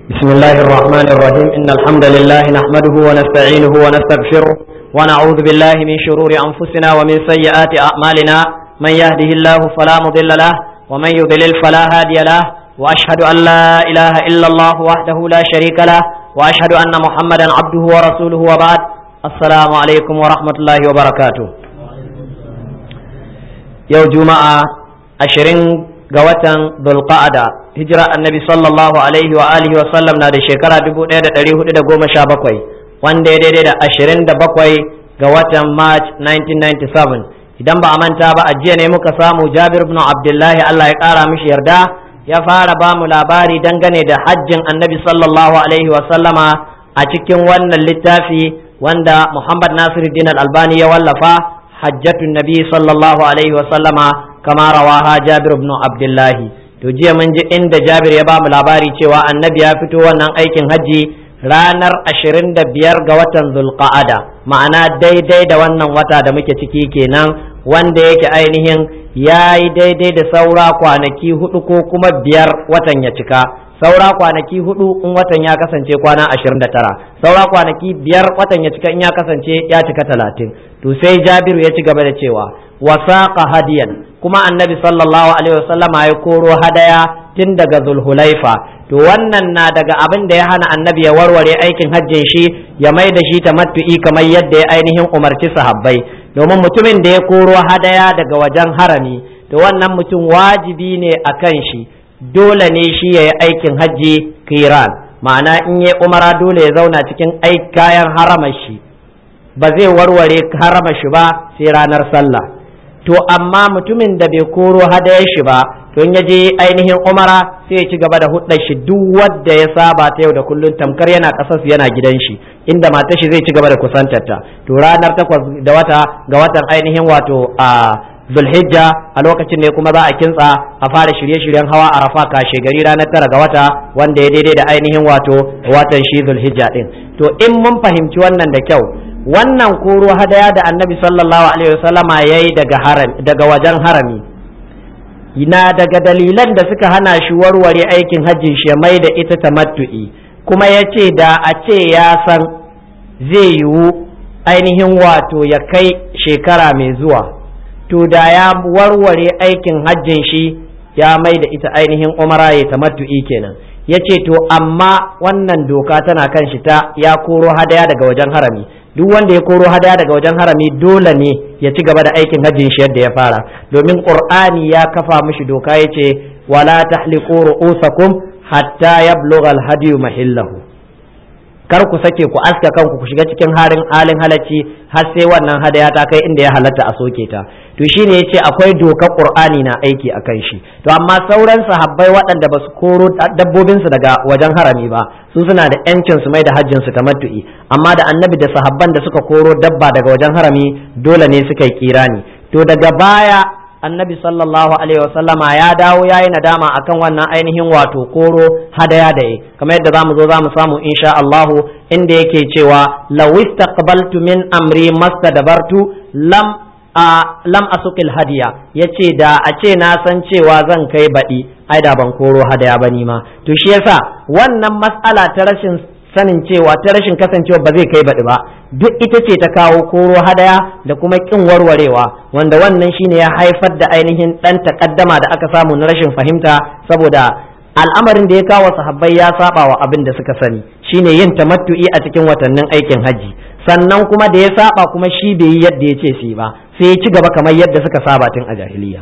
بسم الله الرحمن الرحيم إن الحمد لله نحمده ونستعينه ونستغفره ونعوذ بالله من شرور أنفسنا ومن سيئات أعمالنا من يهده الله فلا مضل له ومن يضلل فلا هادي له وأشهد أن لا إله إلا الله وحده لا شريك له وأشهد أن محمدا عبده ورسوله وبعد السلام عليكم ورحمة الله وبركاته يوم جمعة عشرين قوة ذو القعدة hijira annabi sallallahu alaihi wa alihi wa sallam na da shekara 1417 wanda ya daidai da 27 ga watan march 1997 idan ba a manta ba a jiya ne muka samu jabir ibn abdullahi allah ya kara mishi yarda ya fara ba mu labari dangane da hajjin annabi sallallahu alaihi wa sallama a cikin wannan littafi wanda muhammad nasiruddin al-albani ya wallafa hajjatun nabi sallallahu alaihi wa sallama kama rawaha jabir ibn abdullahi to jiya mun ji inda Jabir ya ba mu labari cewa annabi ya fito wannan aikin hajji ranar ashirin da biyar ga watan zulqa'ada ma'ana daidai da wannan wata da muke ciki kenan wanda yake ainihin ya yi daidai da saura kwanaki hudu ko kuma biyar watan ya cika saura kwanaki hudu in watan ya kasance kwana ashirin da tara saura kwanaki biyar watan ya cika in ya kasance ya cika talatin to sai jabiru ya ci gaba da cewa wasaqa hadiyan kuma annabi sallallahu alaihi wasallam ya koro hadaya tun daga zulhulaifa to wannan na daga abin da ya hana annabi ya warware aikin hajjin shi ya mai da shi tamattu'i kamar yadda ya ainihin umarci sahabbai domin mutumin da ya koro hadaya daga wajen harami to wannan mutum wajibi ne a kan shi dole ne shi ya yi aikin hajji kiran ma'ana in ya umara dole ya zauna cikin kayan haramar shi ba zai warware haramar shi ba sai ranar sallah to amma mutumin da bai koro hadayar shi ba to in ya je ainihin umara sai ya ci gaba da hudar shi duk wanda ya saba ta yau da kullun tamkar yana kasar yana gidan shi inda matar shi zai ci gaba da kusantar ta to ranar takwas da wata ga watan ainihin wato a zulhijja a lokacin ne kuma za a kintsa a fara shirye-shiryen hawa arafa kashe gari ranar tara ga wata wanda ya daidai da ainihin wato watan shi zulhijja din to in mun fahimci wannan da kyau wannan koro hadaya da annabi sallallahu alaihi wasallama ya yi daga wajen harami na daga dalilan da suka hana shi warware aikin hajjin shi mai da ita tamattu'i kuma ya ce da a ce ya san zai yiwu ainihin wato ya kai shekara mai zuwa to da ya warware aikin hajjin shi ya mai da ita ainihin umara ya tamattu'i kenan ya ce to amma wannan doka tana kan shi ta ya koro hadaya daga wajen harami duk wanda ya koro hadaya daga wajen harami dole ne ya ci gaba da aikin hajjin shi yadda ya fara domin qur'ani ya kafa mishi doka ya ce wala tahliqu ru'usakum hatta yablugha al-hadiyu mahillahu kar ku sake ku aska kanku ku shiga cikin harin halin halacci har sai wannan hadaya ta kai inda ya halatta a soke ta to shine yace akwai dokar qur'ani na aiki akan shi to amma sauran sahabbai waɗanda ba su koro dabbobin su daga wajen harami ba su suna da yancin su mai da hajjin su tamattu'i amma da annabi da sahabban da suka koro dabba daga wajen harami dole ne suka yi kirani to daga baya annabi sallallahu alaihi wasallama ya dawo ya yi nadama akan wannan ainihin wato koro hadaya da yi kamar yadda zamu zo zamu samu insha Allahu inda yake cewa law istaqbaltu min amri mastadbartu lam a lam asukil hadiya yace da a ce na san cewa zan kai baɗi ai da ban koro hadaya ba ni ma to shi yasa wannan mas'ala ta rashin sanin cewa ta rashin kasancewa ba zai kai baɗi ba duk ita ce ta kawo koro hadaya da kuma ƙin warwarewa wanda wannan shine ya haifar da ainihin ɗan takaddama da aka samu na rashin fahimta saboda al'amarin da ya kawo sahabbai ya saba wa abin da suka sani shine yin tamattu'i a cikin watannin aikin hajji sannan kuma da ya saba kuma shi bai yi yadda ya ce su ba sai ya ci gaba kamar yadda suka saba tun a jahiliya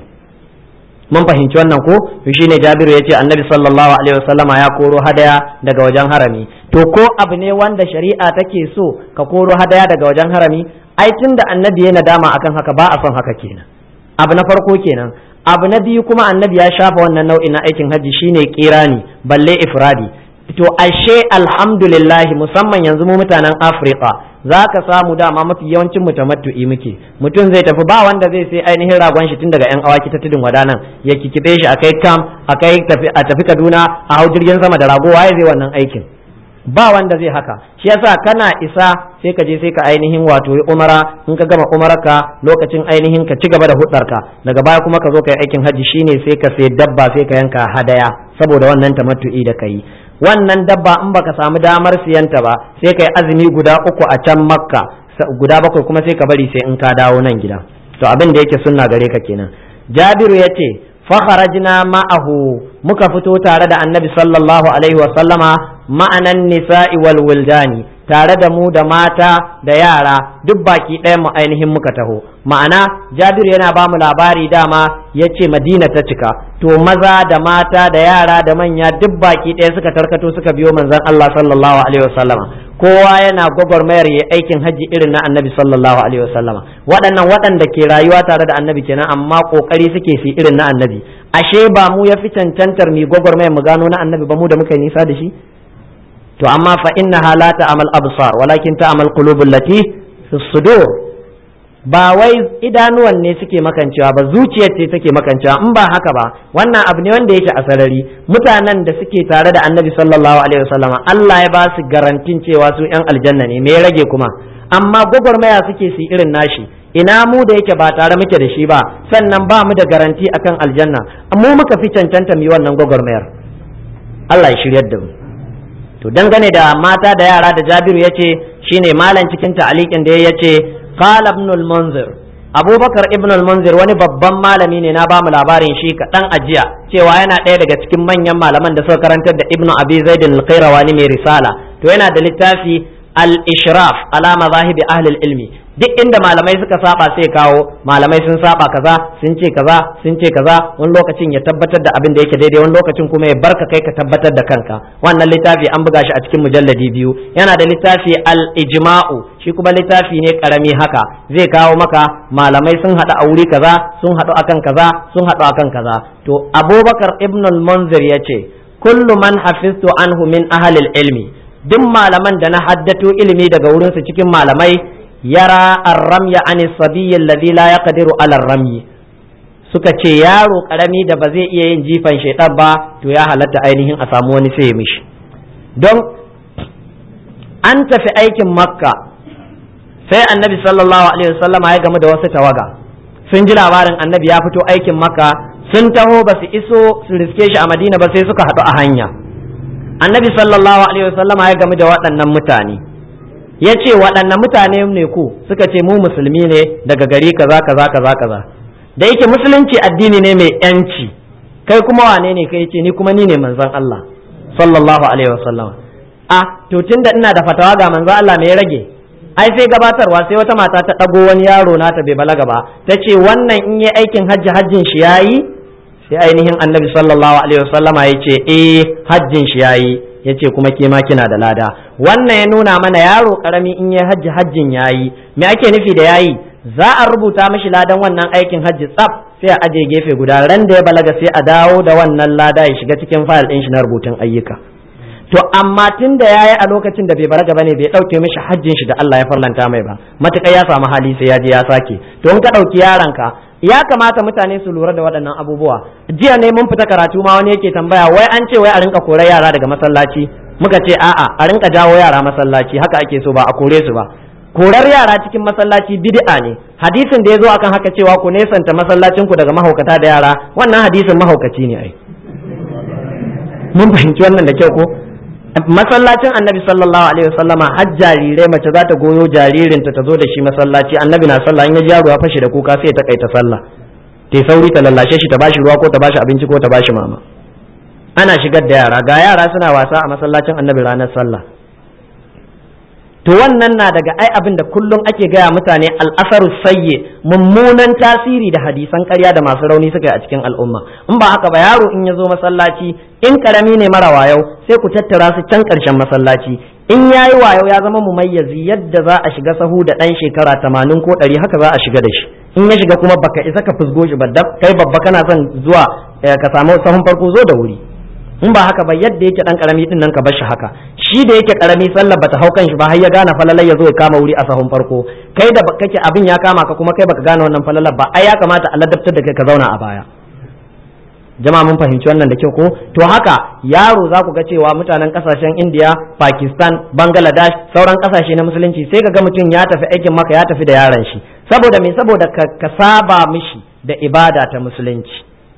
mun fahimci wannan ko to shine Jabiru yace Annabi sallallahu alaihi wasallama ya koro hadaya daga wajen harami to ko abu ne wanda shari'a take so ka koro hadaya daga wajen harami ai tunda Annabi ya nadama akan haka ba a son haka kenan abu na farko kenan abu na biyu kuma Annabi ya shafa wannan nau'in na aikin hajji shine kirani balle ifradi to ashe alhamdulillah musamman yanzu mu mutanen Afirka za ka samu dama mafi yawancin mu tamattu'i muke mutum zai tafi ba wanda zai sai ainihin ragon shi tun daga yan awaki ta tudun wadanan ya kikibe shi akai kam akai tafi a tafi Kaduna a hau jirgin sama da rago waye zai wannan aikin ba wanda zai haka shi yasa kana isa sai ka je sai ka ainihin wato yi umara in ka gama umararka lokacin ainihin ka ci gaba da hudarka daga baya kuma ka zo ka yi aikin hajji shine sai ka sai dabba sai ka yanka hadaya saboda wannan tamattu'i da kai wannan dabba in baka samu damar siyanta ba sai kai azumi guda uku a can makka guda bakwai kuma sai ka bari sai in ka dawo nan gida to abin da yake sunna gare ka kenan jabiru ya ce fakharajna ma'ahu muka fito tare da annabi sallallahu alaihi wa sallama ma'anan nisa'i wal wildani tare da mu da mata da yara duk baki ɗaya mu ainihin muka taho ma'ana jabiru yana ba mu labari dama ya ce madina ta cika to maza da mata da yara da manya duk baki ɗaya suka tarkato suka biyo manzon Allah sallallahu alaihi wa sallama kowa yana gwagwarmayar ya aikin hajji irin na annabi sallallahu alaihi wasallama waɗannan waɗanda ke rayuwa tare da annabi kenan amma kokari suke su irin na annabi ashe ba mu ya fi cancantar mu gwagwarmayar mu gano na annabi ba mu da muka yi nisa da shi to amma fa inna la ta'mal absar walakin ta'mal qulubul lati fi sudur ba wai idanuwan ne suke makancewa ba zuciyar ce take makancewa in ba haka ba wannan abu ne wanda yake a sarari mutanen da suke tare da annabi sallallahu alaihi wasallam Allah ya ba su garantin cewa su yan aljanna ne me ya rage kuma amma gwagwarmaya suke su irin nashi ina mu da yake ba tare muke da shi ba sannan ba mu da garanti akan aljanna mu muka fi cancanta mu yi wannan gwagwarmayar Allah ya shiryar da mu to dangane da mata da yara da Jabiru yace shine malam cikin ta'alikin da yace qala ibn al-munzir abubakar ibn al-munzir wani babban malami ne na ba mu labarin shi kaɗan ajiya cewa yana ɗaya daga cikin manyan malaman da suka karantar da ibn abi zaid al-qayrawani mai risala to yana da littafi al-ishraf ala mazahibi ahli ilmi duk inda malamai suka saba sai kawo malamai sun saba kaza sun ce kaza sun ce kaza wani lokacin ya tabbatar da abin da yake daidai wani lokacin kuma ya barka kai ka tabbatar da kanka wannan littafi an buga shi a cikin mujalladi biyu yana da littafi al-ijma'u shi kuma littafi ne karami haka zai kawo maka malamai sun haɗu a wuri kaza sun haɗu akan kaza sun haɗu akan kaza to abubakar ibn al-munzir ya ce kullu man hafiztu anhu min ahli ilmi duk malaman da na haddato ilimi daga wurinsu cikin malamai yara arramya an sabiyyi alladhi la yaqdiru ala ramyi suka ce yaro karami da ba zai iya yin jifan shaitan ba to ya halatta ainihin a samu wani sai ya mishi don an tafi aikin makka sai annabi sallallahu alaihi wasallam ya gamu da wasu tawaga sun ji labarin annabi ya fito aikin makka sun taho ba su iso su riske shi a madina ba sai suka haɗu a hanya annabi sallallahu alaihi wasallam ya gamu da waɗannan mutane ya ce waɗannan mutane ne ku suka ce mu musulmi ne daga gari kaza kaza kaza kaza da yake musulunci addini ne mai yanci kai kuma wane ne kai ce ni kuma ni ne manzon Allah sallallahu alaihi wasallam a to tunda ina da fatawa ga manzon Allah me ya rage ai sai gabatarwa sai wata mata ta ɗago wani yaro nata bai balaga ba ta ce wannan in yi aikin hajji hajjin shi yayi sai ainihin annabi sallallahu alaihi wasallama ya ce eh hajjin shi yayi ya ce kuma ke ma kina da lada wannan ya nuna mana yaro karami in yi hajji hajjin yayi me ake nufi da yayi za a rubuta mishi ladan wannan aikin hajji tsaf sai a aje gefe guda ran da ya balaga sai a dawo da wannan lada ya shiga cikin fayil ɗin shi na rubutun ayyuka to amma tun da yayi a lokacin da bai balaga bane bai dauke mishi hajjin shi da Allah ya farlanta mai ba matuƙar ya samu hali sai ya je ya sake to in ka dauki yaronka ya kamata mutane su lura da waɗannan abubuwa jiya ne mun fita karatu ma wani yake tambaya wai an ce wai a rinka korar yara daga masallaci muka ce a'a a rinka jawo yara masallaci haka ake so ba a kore su ba korar yara cikin masallaci bid'a ne hadisin da ya zo akan haka cewa ku nesanta masallacin ku daga mahaukata da yara wannan hadisin mahaukaci ne ai mun fahimci wannan da kyau ko masallacin annabi sallallahu alaihi wasallama har jarirai mace za ta goyo jaririnta ta zo da shi masallaci annabi na sallah in ya ji yaro ya fashe da kuka sai ta kai ta sallah ta sauri ta lallashe shi ta bashi ruwa ko ta bashi abinci ko ta bashi mama ana shigar da yara ga yara suna wasa a masallacin annabi ranar sallah to wannan na daga ai abin da kullum ake gaya mutane al'asaru sayye mummunan tasiri da hadisan ƙarya da masu rauni suka yi a cikin al'umma in ba haka ba yaro in ya zo masallaci in karami ne mara wayau sai ku tattara su can ƙarshen masallaci in ya yi wayau ya zama mumayyazi yadda za a shiga sahu da ɗan shekara tamanin ko ɗari haka za a shiga da shi in ya shiga kuma baka isa ka fusgo shi ba kai babba kana son zuwa ka samu sahun farko zo da wuri in ba haka ba yadda yake dan karami din nan ka bar shi haka shi da yake karami sallar bata hau kan shi ba har ya gane falalar ya zo ya kama wuri a sahun farko kai da kake abin ya kama ka kuma kai baka gane wannan falalar ba ai ya kamata a ladabtar da kai ka zauna a baya jama'a mun fahimci wannan da kyau ko to haka yaro za ku ga cewa mutanen kasashen India Pakistan Bangladesh sauran kasashe na musulunci sai ka ga mutum ya tafi aikin maka ya tafi da yaron shi saboda me saboda ka saba mishi da ibada ta musulunci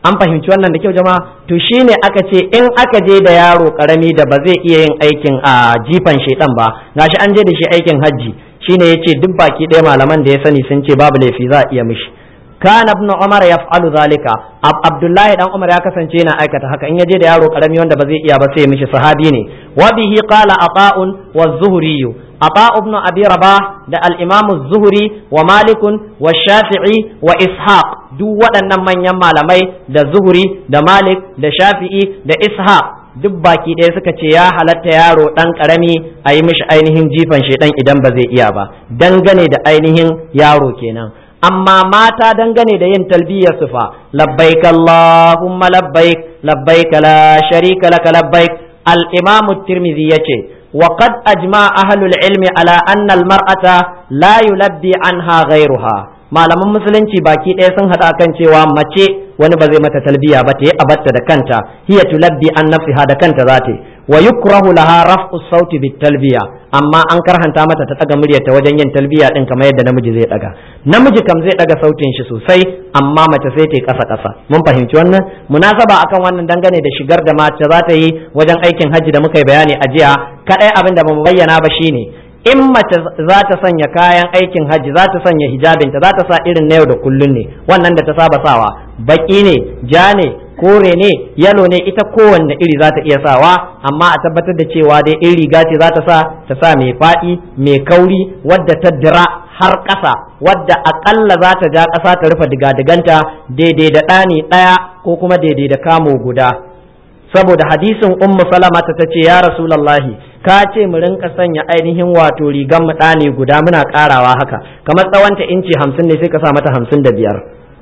an fahimci wannan da kyau jama'a to shine aka ce in aka je da yaro karami da ba zai iya yin aikin a jifan shaidan ba gashi an je da shi aikin hajji shine yace duk baki ɗaya malaman da ya sani sun ce babu laifi za a iya mishi kana ibn umar yaf'alu zalika abdullahi dan umar ya kasance yana aikata haka in ya je da yaro karami wanda ba zai iya ba sai ya mishi sahabi ne wa bihi qala ata'un wa zuhri ata ibn abi rabah da al-imam az-zuhri wa malik wa shafi'i wa ishaq duk waɗannan manyan malamai da zuhri da malik da shafi'i da ishaq duk baki ɗaya suka ce ya halatta yaro ɗan ƙarami a yi mishi ainihin jifan shaidan idan ba zai iya ba dangane da ainihin yaro kenan amma mata dangane da yin talbiyar su fa labbaik allahumma labbaik labbaik la sharika laka labbaik al-imam at-tirmidhi yace وقد أجمع أهل العلم على أن المرأة لا يلبي عنها غيرها malaman musulunci baki ɗaya sun haɗa kan cewa mace wani ba zai mata talbiya ba ta yi abatta da kanta hiya tulabbi an nafsiha da kanta za ta wa yukrahu laha raf'u sauti bit talbiya amma an karhanta mata ta daga muryarta wajen yin talbiya din kamar yadda namiji zai daga namiji kam zai daga sautin shi sosai amma mace sai ta yi kasa kasa mun fahimci wannan munasaba akan wannan dangane da shigar da mace za ta yi wajen aikin hajji da muka yi bayani a jiya kadai abin da bamu bayyana ba shine in mace za ta sanya kayan aikin hajji za ta sanya hijabinta za ta sa irin na yau da kullun ne wannan da ta saba sawa baki ne ja ne kore ne yalo ne ita kowanne iri za ta iya sawa amma a tabbatar da cewa dai in riga ce za ta sa ta sa mai faɗi mai kauri wadda ta dira har ƙasa wadda aƙalla za ta ja ƙasa ta rufe digadiganta daidai da ɗani ɗaya ko kuma daidai da kamo guda saboda hadisin ummu salama ta ce ya rasulallahi ka ce mu rinka sanya ainihin wato rigan mu ɗani guda muna ƙarawa haka kamar tsawonta inci hamsin ne sai ka sa mata hamsin da biyar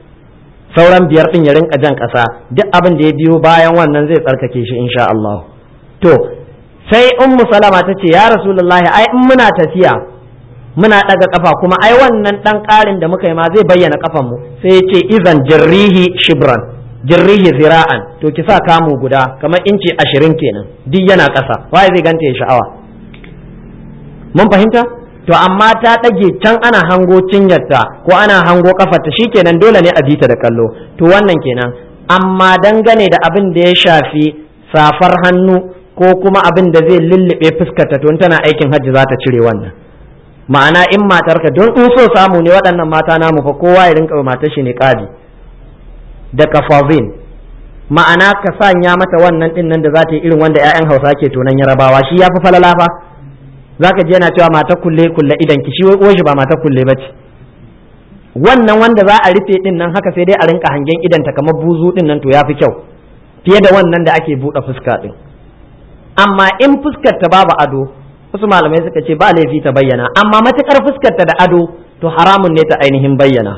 sauran biyar ɗin ya rinka jan ƙasa duk abin da ya biyo bayan wannan zai tsarkake shi insha Allah to sai ummu salama ta ce ya rasulullahi ai in muna tafiya muna ɗaga kafa kuma ai wannan ɗan ƙarin da muka yi ma zai bayyana kafan mu sai ya ce izan jirrihi shibran jirrihi zira'an to ki sa kamu guda kamar inci ashirin kenan duk yana ƙasa waye zai ganta ya sha'awa mun fahimta to amma ta ɗage can ana hango cinyarta ko ana hango kafarta shikenan dole ne a bi ta da kallo to wannan kenan amma dangane da abin da ya shafi safar hannu ko kuma abin da zai lullube fuskarta to tana aikin hajji za ta cire wannan ma'ana in matarka don in so samu ne waɗannan mata namu fa kowa ya rinka matar shi ne ƙadi da kafazin ma'ana ka sanya mata wannan din nan da za ta yi irin wanda 'ya'yan hausa ke tonan yarabawa shi ya fi falala fa za ka je yana cewa mata kulle kulle idan ki shi wai shi ba mata kulle ba ce wannan wanda za a rufe din nan haka sai dai a rinka hangen idanta kamar buzu din nan to ya fi kyau fiye da wannan da ake buɗe fuska din amma in fuskar ta babu ado wasu malamai suka ce ba laifi ta bayyana amma matukar fuskar ta da ado to haramun ne ta ainihin bayyana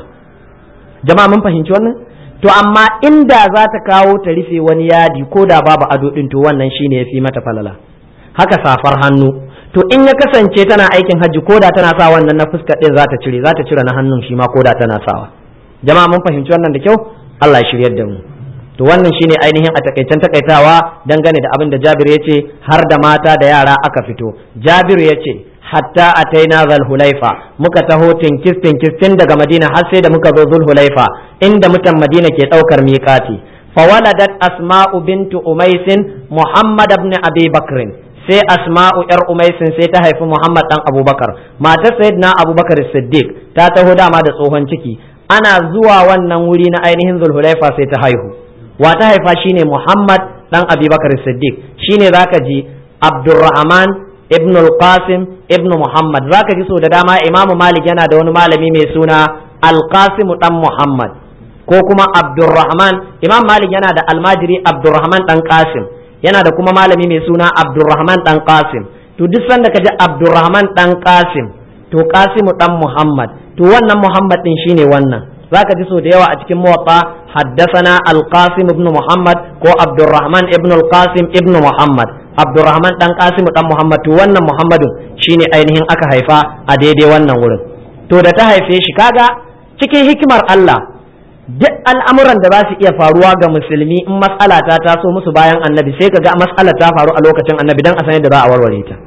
jama'a mun fahimci wannan to amma inda za ta kawo ta rufe wani yadi ko da babu ado din to wannan shine yafi mata falala haka safar hannu to in ya kasance tana aikin hajji ko da tana sa wannan na fuskar din za ta cire za ta cire na hannun shi ma ko da tana sawa jama'a mun fahimci wannan da kyau Allah ya shiryar da mu to wannan shine ainihin a takaicen takaitawa dangane da abin da Jabir ya ce har da mata da yara aka fito Jabir ya ce hatta ataina zal hulaifa muka taho tinkis tinkis tun daga madina har sai da muka zo zul hulaifa inda mutan madina ke daukar miƙati fawaladat asma'u bintu umaisin muhammad ibn abi bakrin sai asma'u yar umaisin sai ta haifi muhammad dan abubakar matar sayyidina abubakar siddiq ta taho dama da tsohon ciki ana zuwa wannan wuri na ainihin zulhulaifa sai ta haihu wa ta haifa shine muhammad dan abubakar siddiq shine zaka ji abdurrahman ibn al-qasim ibn muhammad zaka ji so da dama imamu malik yana da wani malami mai suna al-qasim dan muhammad ko kuma abdurrahman imam malik yana da almajiri abdurrahman dan qasim yana da kuma malami mai suna abdurrahman dan qasim to duk sanda ka ji abdurrahman dan qasim to qasimu dan muhammad to wannan muhammad din shine wannan zaka ji so da yawa a cikin muwatta haddathana al-qasim ibn muhammad ko abdurrahman ibn al-qasim ibn muhammad abdurrahman dan qasim dan muhammad to wannan muhammadun shine ainihin aka haifa a daidai wannan wurin to da ta haife shi kaga cikin hikimar Allah duk al'amuran da za su iya faruwa ga musulmi in mas'ala ta taso musu bayan annabi sai kaga mas'alar ta faru a lokacin annabi dan a san yadda za a warware ta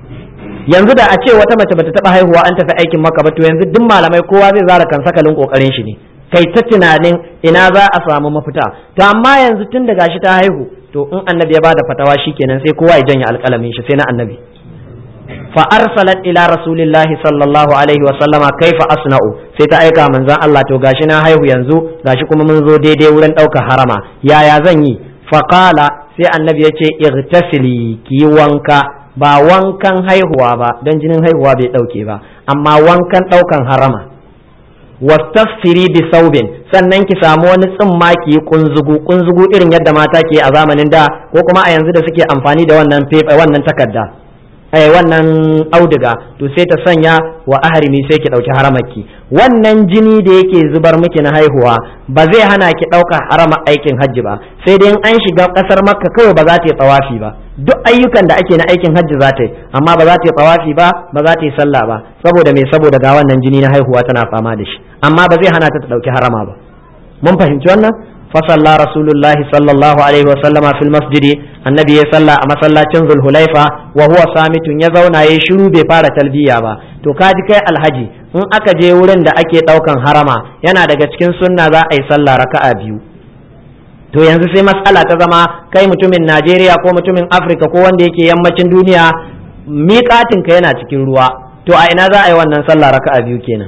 yanzu da a ce wata mace bata taba haihuwa an tafi aikin maka ba to yanzu duk malamai kowa zai zara kan sakalin kokarin shi ne kai ta tunanin ina za a samu mafita to amma yanzu tun da gashi ta haihu to in annabi ya bada fatawa shikenan sai kowa ya janye alƙalamin shi sai na annabi fa arsalat ila rasulillahi sallallahu alaihi wa sallama kaifa asna'u sai ta aika manzon Allah to gashi na haihu yanzu gashi kuma mun zo daidai wurin ɗaukar harama yaya zan yi fa qala sai annabi ya ce igtasili ki wanka ba wankan haihuwa ba don jinin haihuwa bai ɗauke ba amma wankan ɗaukan harama wastasfiri bi saubin sannan ki samu wani tsimma ki yi kunzugu kunzugu irin yadda mata ke a zamanin da ko kuma a yanzu da suke amfani da wannan wannan takarda eh wannan auduga to sai ta sanya wa ahrimi sai ki dauki haramarki wannan jini da yake zubar miki na haihuwa ba zai hana ki dauka harama aikin hajji ba sai dai in an shiga kasar makka kawai ba za ta yi tsawafi ba duk ayyukan da ake na aikin hajji za ta yi amma ba za ta yi tsawafi ba ba za ta yi sallah ba saboda me saboda ga wannan jini na haihuwa tana fama da shi amma ba zai hana ta ta dauki harama ba mun fahimci wannan فصلى رسول الله صلى الله عليه وسلم في المسجد النبي صلى a masallacin zulhulaifa wa huwa samitun ya zauna yayi shiru bai fara talbiya ba to kaji kai alhaji in aka je wurin da ake daukan harama yana daga cikin sunna za a yi sallah raka'a biyu to yanzu sai matsala ta zama kai mutumin Najeriya ko mutumin Afirka ko wanda yake yammacin duniya miƙatin ka yana cikin ruwa to a ina za a yi wannan sallah raka'a biyu kenan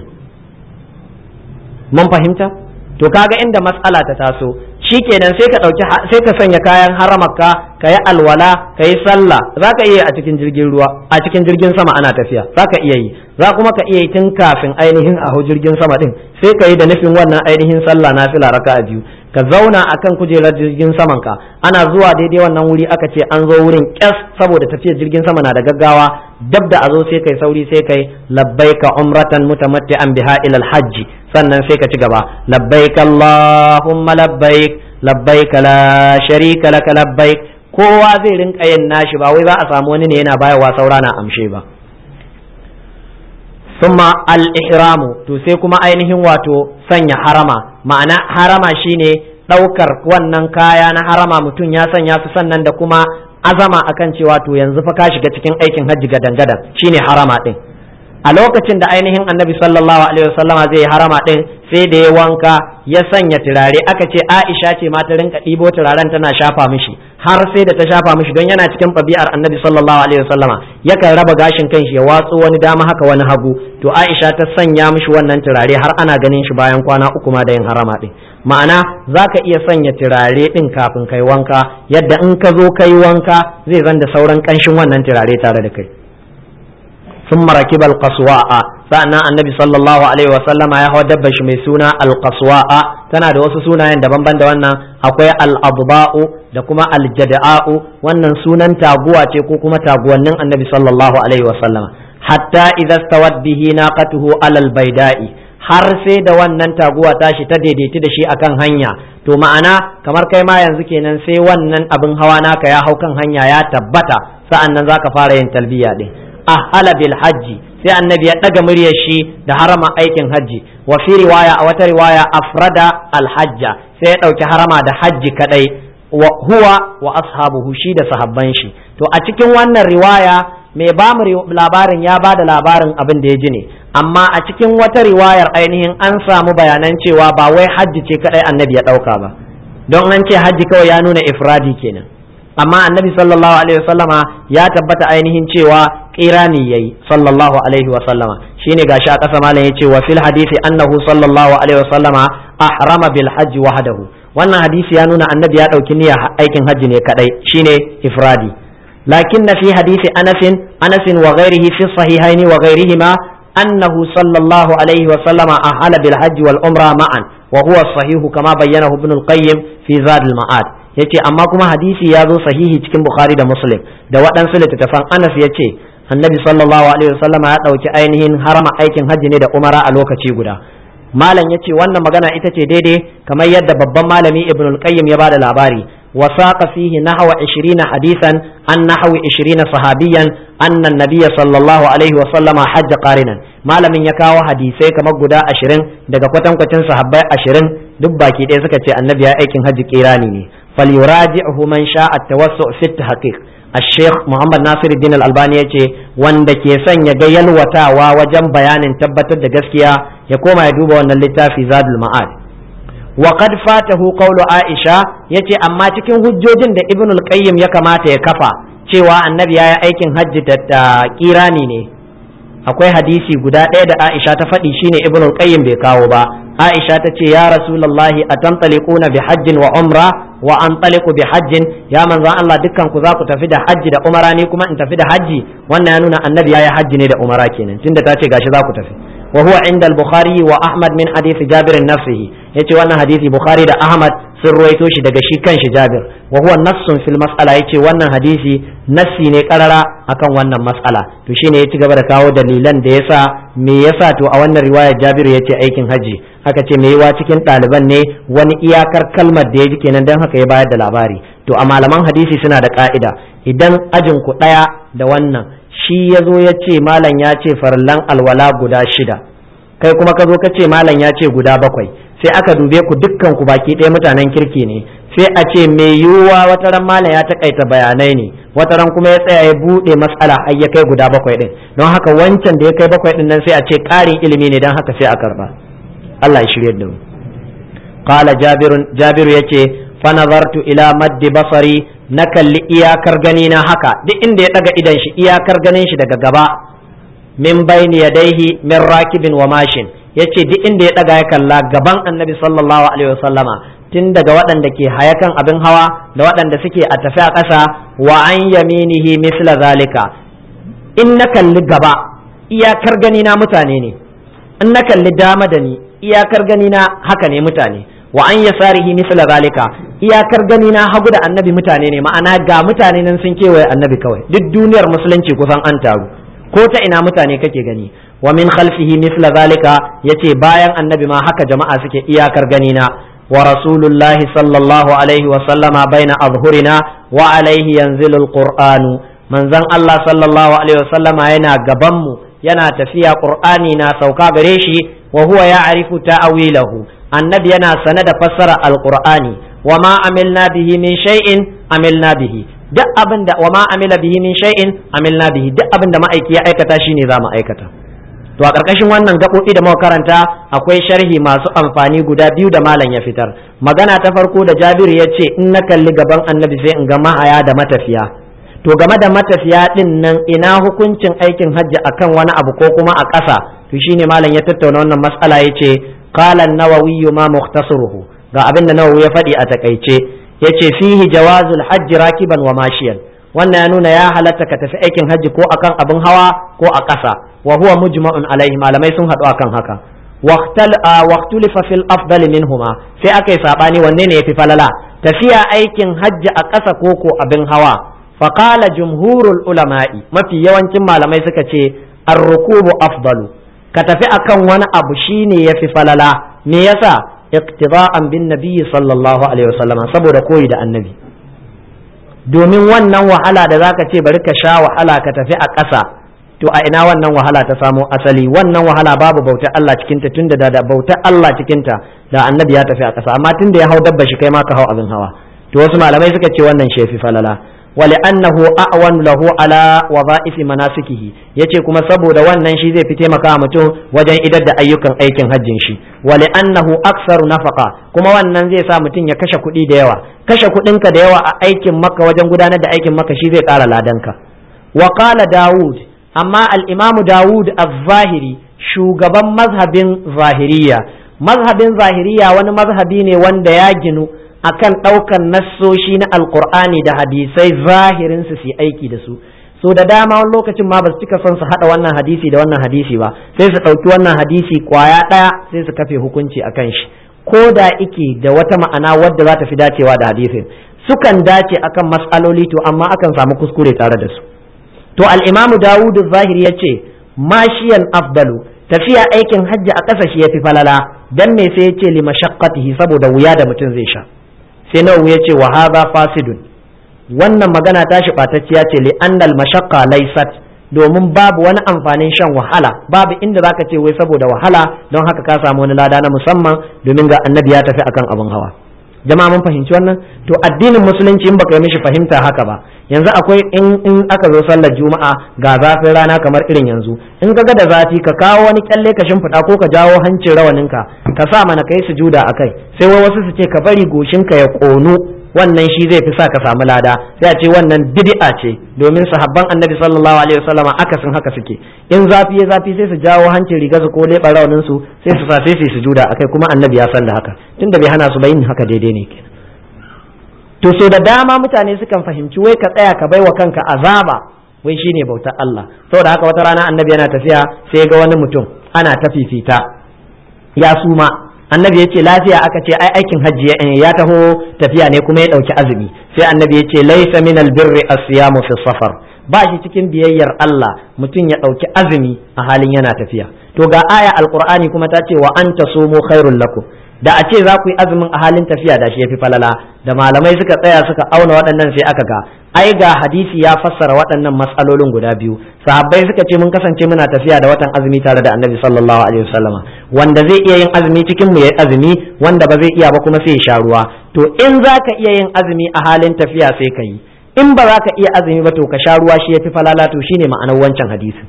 mun fahimta to kaga inda matsala ta taso shikenan sai ka dauki sai ka sanya kayan haramarka ka yi alwala ka yi sallah za ka iya a cikin jirgin ruwa a cikin jirgin sama ana tafiya za ka iya yi za kuma ka iya yi tun kafin ainihin a hau jirgin sama din sai ka yi da nufin wannan ainihin sallah na fila raka a biyu ka zauna akan kujerar jirgin saman ka ana zuwa daidai wannan wuri aka ce an zo wurin kyas saboda tafiyar jirgin sama na da gaggawa dab da a zo sai kai sauri sai kai labbaika umratan mutamatti'an biha ila hajji sannan sai ka ci gaba labbaik allahumma labbaik labbaik la sharika laka labbaik kowa zai rinka yin nashi ba wai za a samu wani ne yana bayarwa saura na amshe ba summa al-ihramu to sai kuma ainihin wato sanya harama ma'ana harama shine ɗaukar wannan kaya na harama mutum ya sanya su sannan da kuma azama akan cewa to yanzu fa ka shiga cikin aikin hajji gadan gadan shine harama din a lokacin da ainihin annabi sallallahu alaihi wasallama zai yi harama din sai da ya wanka ya sanya turare aka ce aisha ce ma ta rinka ɗibo turaren tana shafa mishi har sai da ta shafa mishi don yana cikin ɗabi'ar annabi sallallahu alaihi wasallama yakan raba gashin kanshi ya watso wani dama haka wani hagu to aisha ta sanya mishi wannan turare har ana ganin shi bayan kwana uku ma da yin harama din ma'ana za ka iya sanya turare din kafin kai wanka yadda in ka zo kai wanka zai zan da sauran ƙanshin wannan turare tare da kai ثم ركب القصواء sa'annan annabi sallallahu alaihi wa sallama ya hawa dabba shi mai suna alqaswa'a tana da wasu sunayen daban-daban da wannan akwai al-adba'u da kuma al-jada'u wannan sunan taguwa ce ko kuma taguwannin annabi sallallahu alaihi wa sallama hatta idza stawat bihi naqatuhu alal baida'i har sai da wannan taguwa tashi ta daidaiti da shi akan hanya to ma'ana kamar kai ma yanzu kenan sai wannan abin hawa naka ya hau kan hanya ya tabbata sa'annan zaka fara yin talbiya din ahala bil hajji sai annabi ya daga muryar shi da harama aikin hajji wa fi riwaya a wata riwaya afrada al hajja sai ya dauki harama da hajji kadai wa huwa wa ashabuhu shi da sahabban shi to a cikin wannan riwaya mai ba mu labarin ya ba da labarin abin da ya ji ne amma a cikin wata riwayar ainihin an samu bayanan cewa ba wai hajji ce kadai annabi ya dauka ba don an ce hajji kawai ya nuna ifradi kenan amma annabi sallallahu alaihi wasallama ya tabbata ainihin cewa kirani yayi sallallahu alaihi wasallama shine gashi a kasa malam yace wa fil hadisi annahu sallallahu alaihi wasallama ahrama bil hajji wahdahu wannan hadisi ya nuna annabi ya dauki niyyar aikin hajji ne kadai shine ifradi lakin fi hadisi anas anas wa ghairihi fi sahihaini wa ghairihima annahu sallallahu alaihi wasallama ahala bil hajji wal umra ma'an wa huwa sahihu kama bayyanahu ibn al-qayyim fi zad al-ma'ad yace amma kuma hadisi ya zo sahihi cikin bukhari da muslim da waɗansu littattafan anas ya ce annabi sallallahu alaihi wasallam ya ɗauki ainihin harama aikin hajji ne da umara a lokaci guda malam ya ce wannan magana ita ce daidai kamar yadda babban malami ibn al-qayyim ya bada labari وساق فيه نحو عشرين حديثا عن نحو عشرين صحابيا أن النبي صلى الله عليه وسلم حج قارنا ما لم يكاو حديثي كما قدا عشرين دقا قتن قتن صحابي عشرين دبا كي دي سكتي النبي أيكن حج قيراني فليراجعه من شاء التوسع في التحقيق الشيخ محمد ناصر الدين الألباني يجي wanda ke son ya ga yalwatawa wajen bayanin tabbatar da gaskiya ya koma ya duba wannan littafi zadul ma'ad wa qad fatahu qawlu aisha yace amma cikin hujjojin da ibn al-qayyim ya kamata ya kafa cewa annabi ya yi aikin hajji da kirani ne akwai hadisi guda ɗaya da aisha ta faɗi shine ibn al-qayyim bai kawo ba aisha ta ce ya rasulullahi atantaliquna bi hajjin wa umra wa antaliqu bi hajjin ya manzon Allah dukkan ku za ku tafi da hajji da umara ni kuma in tafi da hajji wannan ya nuna annabi ya yi hajji ne da umara kenan tunda ta ce gashi za ku tafi wa huwa inda al-bukhari wa ahmad min hadisi jabir nafsihi yace wannan hadisi bukhari da ahmad sun ruwaito shi daga shi kanshi jabir wa huwa nassun fil mas'ala yace wannan hadisi nassi ne karara akan wannan mas'ala to shine ya ci gaba da kawo dalilan da yasa me yasa to a wannan riwaya jabir yace aikin haji haka ce me yawa cikin ɗaliban ne wani iyakar kalmar da ya ji kenan don haka ya bayar da labari to a malaman hadisi suna da ka'ida idan ajin ku ɗaya da wannan shi ya zo ya ce malam ya ce farallan alwala guda shida kai kuma ka zo ka ce malam ya ce guda bakwai sai aka dube ku dukkan ku baki ɗaya mutanen kirki ne sai a ce mai yiwuwa wata ran malam ya takaita bayanai ne wata ran kuma ya tsaya ya buɗe matsala har ya kai guda bakwai ɗin don haka wancan da ya kai bakwai ɗin nan sai a ce ƙarin ilimi ne don haka sai a karɓa Allah ya shirye da mu qala jabirun jabiru yace fa nazartu ila maddi basari na kalli iyakar gani na haka duk inda ya daga idan shi iyakar ganin shi daga gaba min bayni yadaihi min rakibin wa mashin yace duk inda ya daga ya kalla gaban annabi sallallahu alaihi wasallama tun daga waɗanda ke hayakan abin hawa da waɗanda suke a tafi a ƙasa wa an yaminihi misla zalika in na kalli gaba iyakar gani na mutane ne in na kalli dama da ni iyakar gani na haka ne mutane wa an yasarihi misla zalika iyakar gani na hagu da annabi mutane ne ma'ana ga mutane nan sun kewaye annabi kawai duk duniyar musulunci kusan an taru ko ta ina mutane kake gani wa min khalfihi misla zalika yace bayan annabi ma haka jama'a suke iyakar gani na wa rasulullahi sallallahu alaihi wa sallama baina azhurina wa alaihi yanzilu alqur'anu manzon Allah sallallahu alaihi wa sallama yana gaban mu yana tafiya qur'ani na sauka gare shi wa huwa ya'rifu ta'awilahu annabi yana sane da fassara alqur'ani wa ma amilna bihi min shay'in amilna bihi duk abin da wa ma amila bihi min shay'in amilna bihi duk abin da ma'aiki ya aikata shine za mu aikata to a ƙarƙashin wannan gaɓoɓi da muka karanta akwai sharhi masu amfani guda biyu da malam ya fitar magana ta farko da Jabiru ya ce in na kalli gaban annabi sai in ga mahaya da matafiya to game da matafiya din nan ina hukuncin aikin hajji akan wani abu ko kuma a ƙasa to shine malam ya tattauna wannan mas'ala yace qala an-nawawi ma mukhtasaruhu ga abin da nawawi ya faɗi a takaice yace fihi jawazul hajji rakiban wa mashiyan wannan ya nuna ya halatta ka tafi aikin hajji ko akan abin hawa ko a ƙasa wa huwa mujma'un alaihi malamai sun haɗu akan haka waqtulifa fil afdal minhuma sai aka yi sabani wanne ne yafi falala tafiya aikin hajji a ƙasa ko ko abin hawa faqala jumhurul ulama'i mafi yawancin malamai suka ce ar-rukubu afdalu ka tafi akan wani abu shine yafi falala me yasa iqtida'an bin nabiyyi sallallahu alaihi wasallama saboda koyi da annabi domin wannan wahala da zaka ce bari ka sha wahala ka tafi a ƙasa to a ina wannan wahala ta samo asali wannan wahala babu bautar Allah cikinta tunda da bautar Allah cikinta da annabi ya tafi a ƙasa amma tunda ya hau dabba shi kai ma ka hau abin hawa to wasu malamai suka ce wannan shefi falala ولأنه أعون له على وظائف مناسكه yace kuma saboda wannan shi zai fi taimaka mutum wajen idar da ayyukan aikin hajjin shi ولأنه أكثر نفقة kuma wannan zai sa mutum ya kashe kuɗi da yawa kashe kuɗinka da yawa a aikin maka wajen gudanar da aikin maka shi zai ƙara ladanka wa qala Dawud amma al-Imam Dawud az-Zahiri shugaban mazhabin Zahiriya mazhabin Zahiriya wani mazhabi ne wanda ya ginu akan ɗaukan nassoshi na alkur'ani da hadisai zahirin su su aiki da su so da dama wani lokacin ma ba su cika son su haɗa wannan hadisi da wannan hadisi ba sai su ɗauki wannan hadisi kwaya ɗaya sai su kafe hukunci a kan shi ko da ike da wata ma'ana wadda za ta fi dacewa da hadisin sukan dace akan mas'aloli to amma akan samu kuskure tare da su to al-imamu dawudu zahiri ya ce mashiyan afdalu tafiya aikin hajji a ƙasa shi ya fi falala dan me sai ya ce li mashaqqatihi saboda wuya da mutum zai sha sai nawawi ya ce wa hadha fasidun wannan magana ta shi ɓatacciya ce li annal mashaqqa laysat domin babu wani amfanin shan wahala babu inda zaka ce wai saboda wahala don haka ka samu wani lada na musamman domin ga annabi ya tafi akan abin hawa jama'a mun fahimci wannan to addinin musulunci in baka yi mishi fahimta haka ba yanzu akwai in in aka zo sallar juma'a ga zafin rana kamar irin yanzu in ka ga da zafi ka kawo wani kyalle ka shimfiɗa ko ka jawo hancin rawaninka ka sa mana kai sujuda akai sai wai wasu su ce ka bari goshinka ya ƙonu wannan shi zai fi sa ka samu lada sai a ce wannan bid'a ce domin sahabban annabi sallallahu alaihi wasallama akasin haka suke in zafi ya zafi sai su jawo hancin riga su ko leɓa raunin su sai su sa sai su sujuda akai kuma annabi ya san da haka tunda bai hana su ba yin haka daidai ne kenan to so da dama mutane sukan fahimci wai ka tsaya ka baiwa kanka azaba wai shine bautar Allah saboda haka wata rana annabi yana tafiya sai ga wani mutum ana ta fifita ya suma annabi ya ce lafiya aka ce ai aikin hajji ya taho tafiya ne kuma ya ɗauki azumi sai annabi ya ce laisa min albirri asiyamu fi safar ba shi cikin biyayyar Allah mutum ya ɗauki azumi a halin yana tafiya to ga aya alqur'ani kuma ta ce wa anta sumu khairul lakum da a ce za ku yi azumin a halin tafiya da shi yafi falala da malamai suka tsaya suka auna waɗannan sai aka ga ai ga hadisi ya fassara waɗannan matsalolin guda biyu sahabbai suka ce mun kasance muna tafiya da watan azumi tare da annabi sallallahu alaihi wasallama wanda zai iya yin azumi cikin mu yayi azumi wanda ba zai iya ba kuma sai ya sha ruwa to in za ka iya yin azumi a halin tafiya sai ka yi in ba za ka iya azumi ba to ka sha ruwa shi yafi falala to shine ma'anar wancan hadisi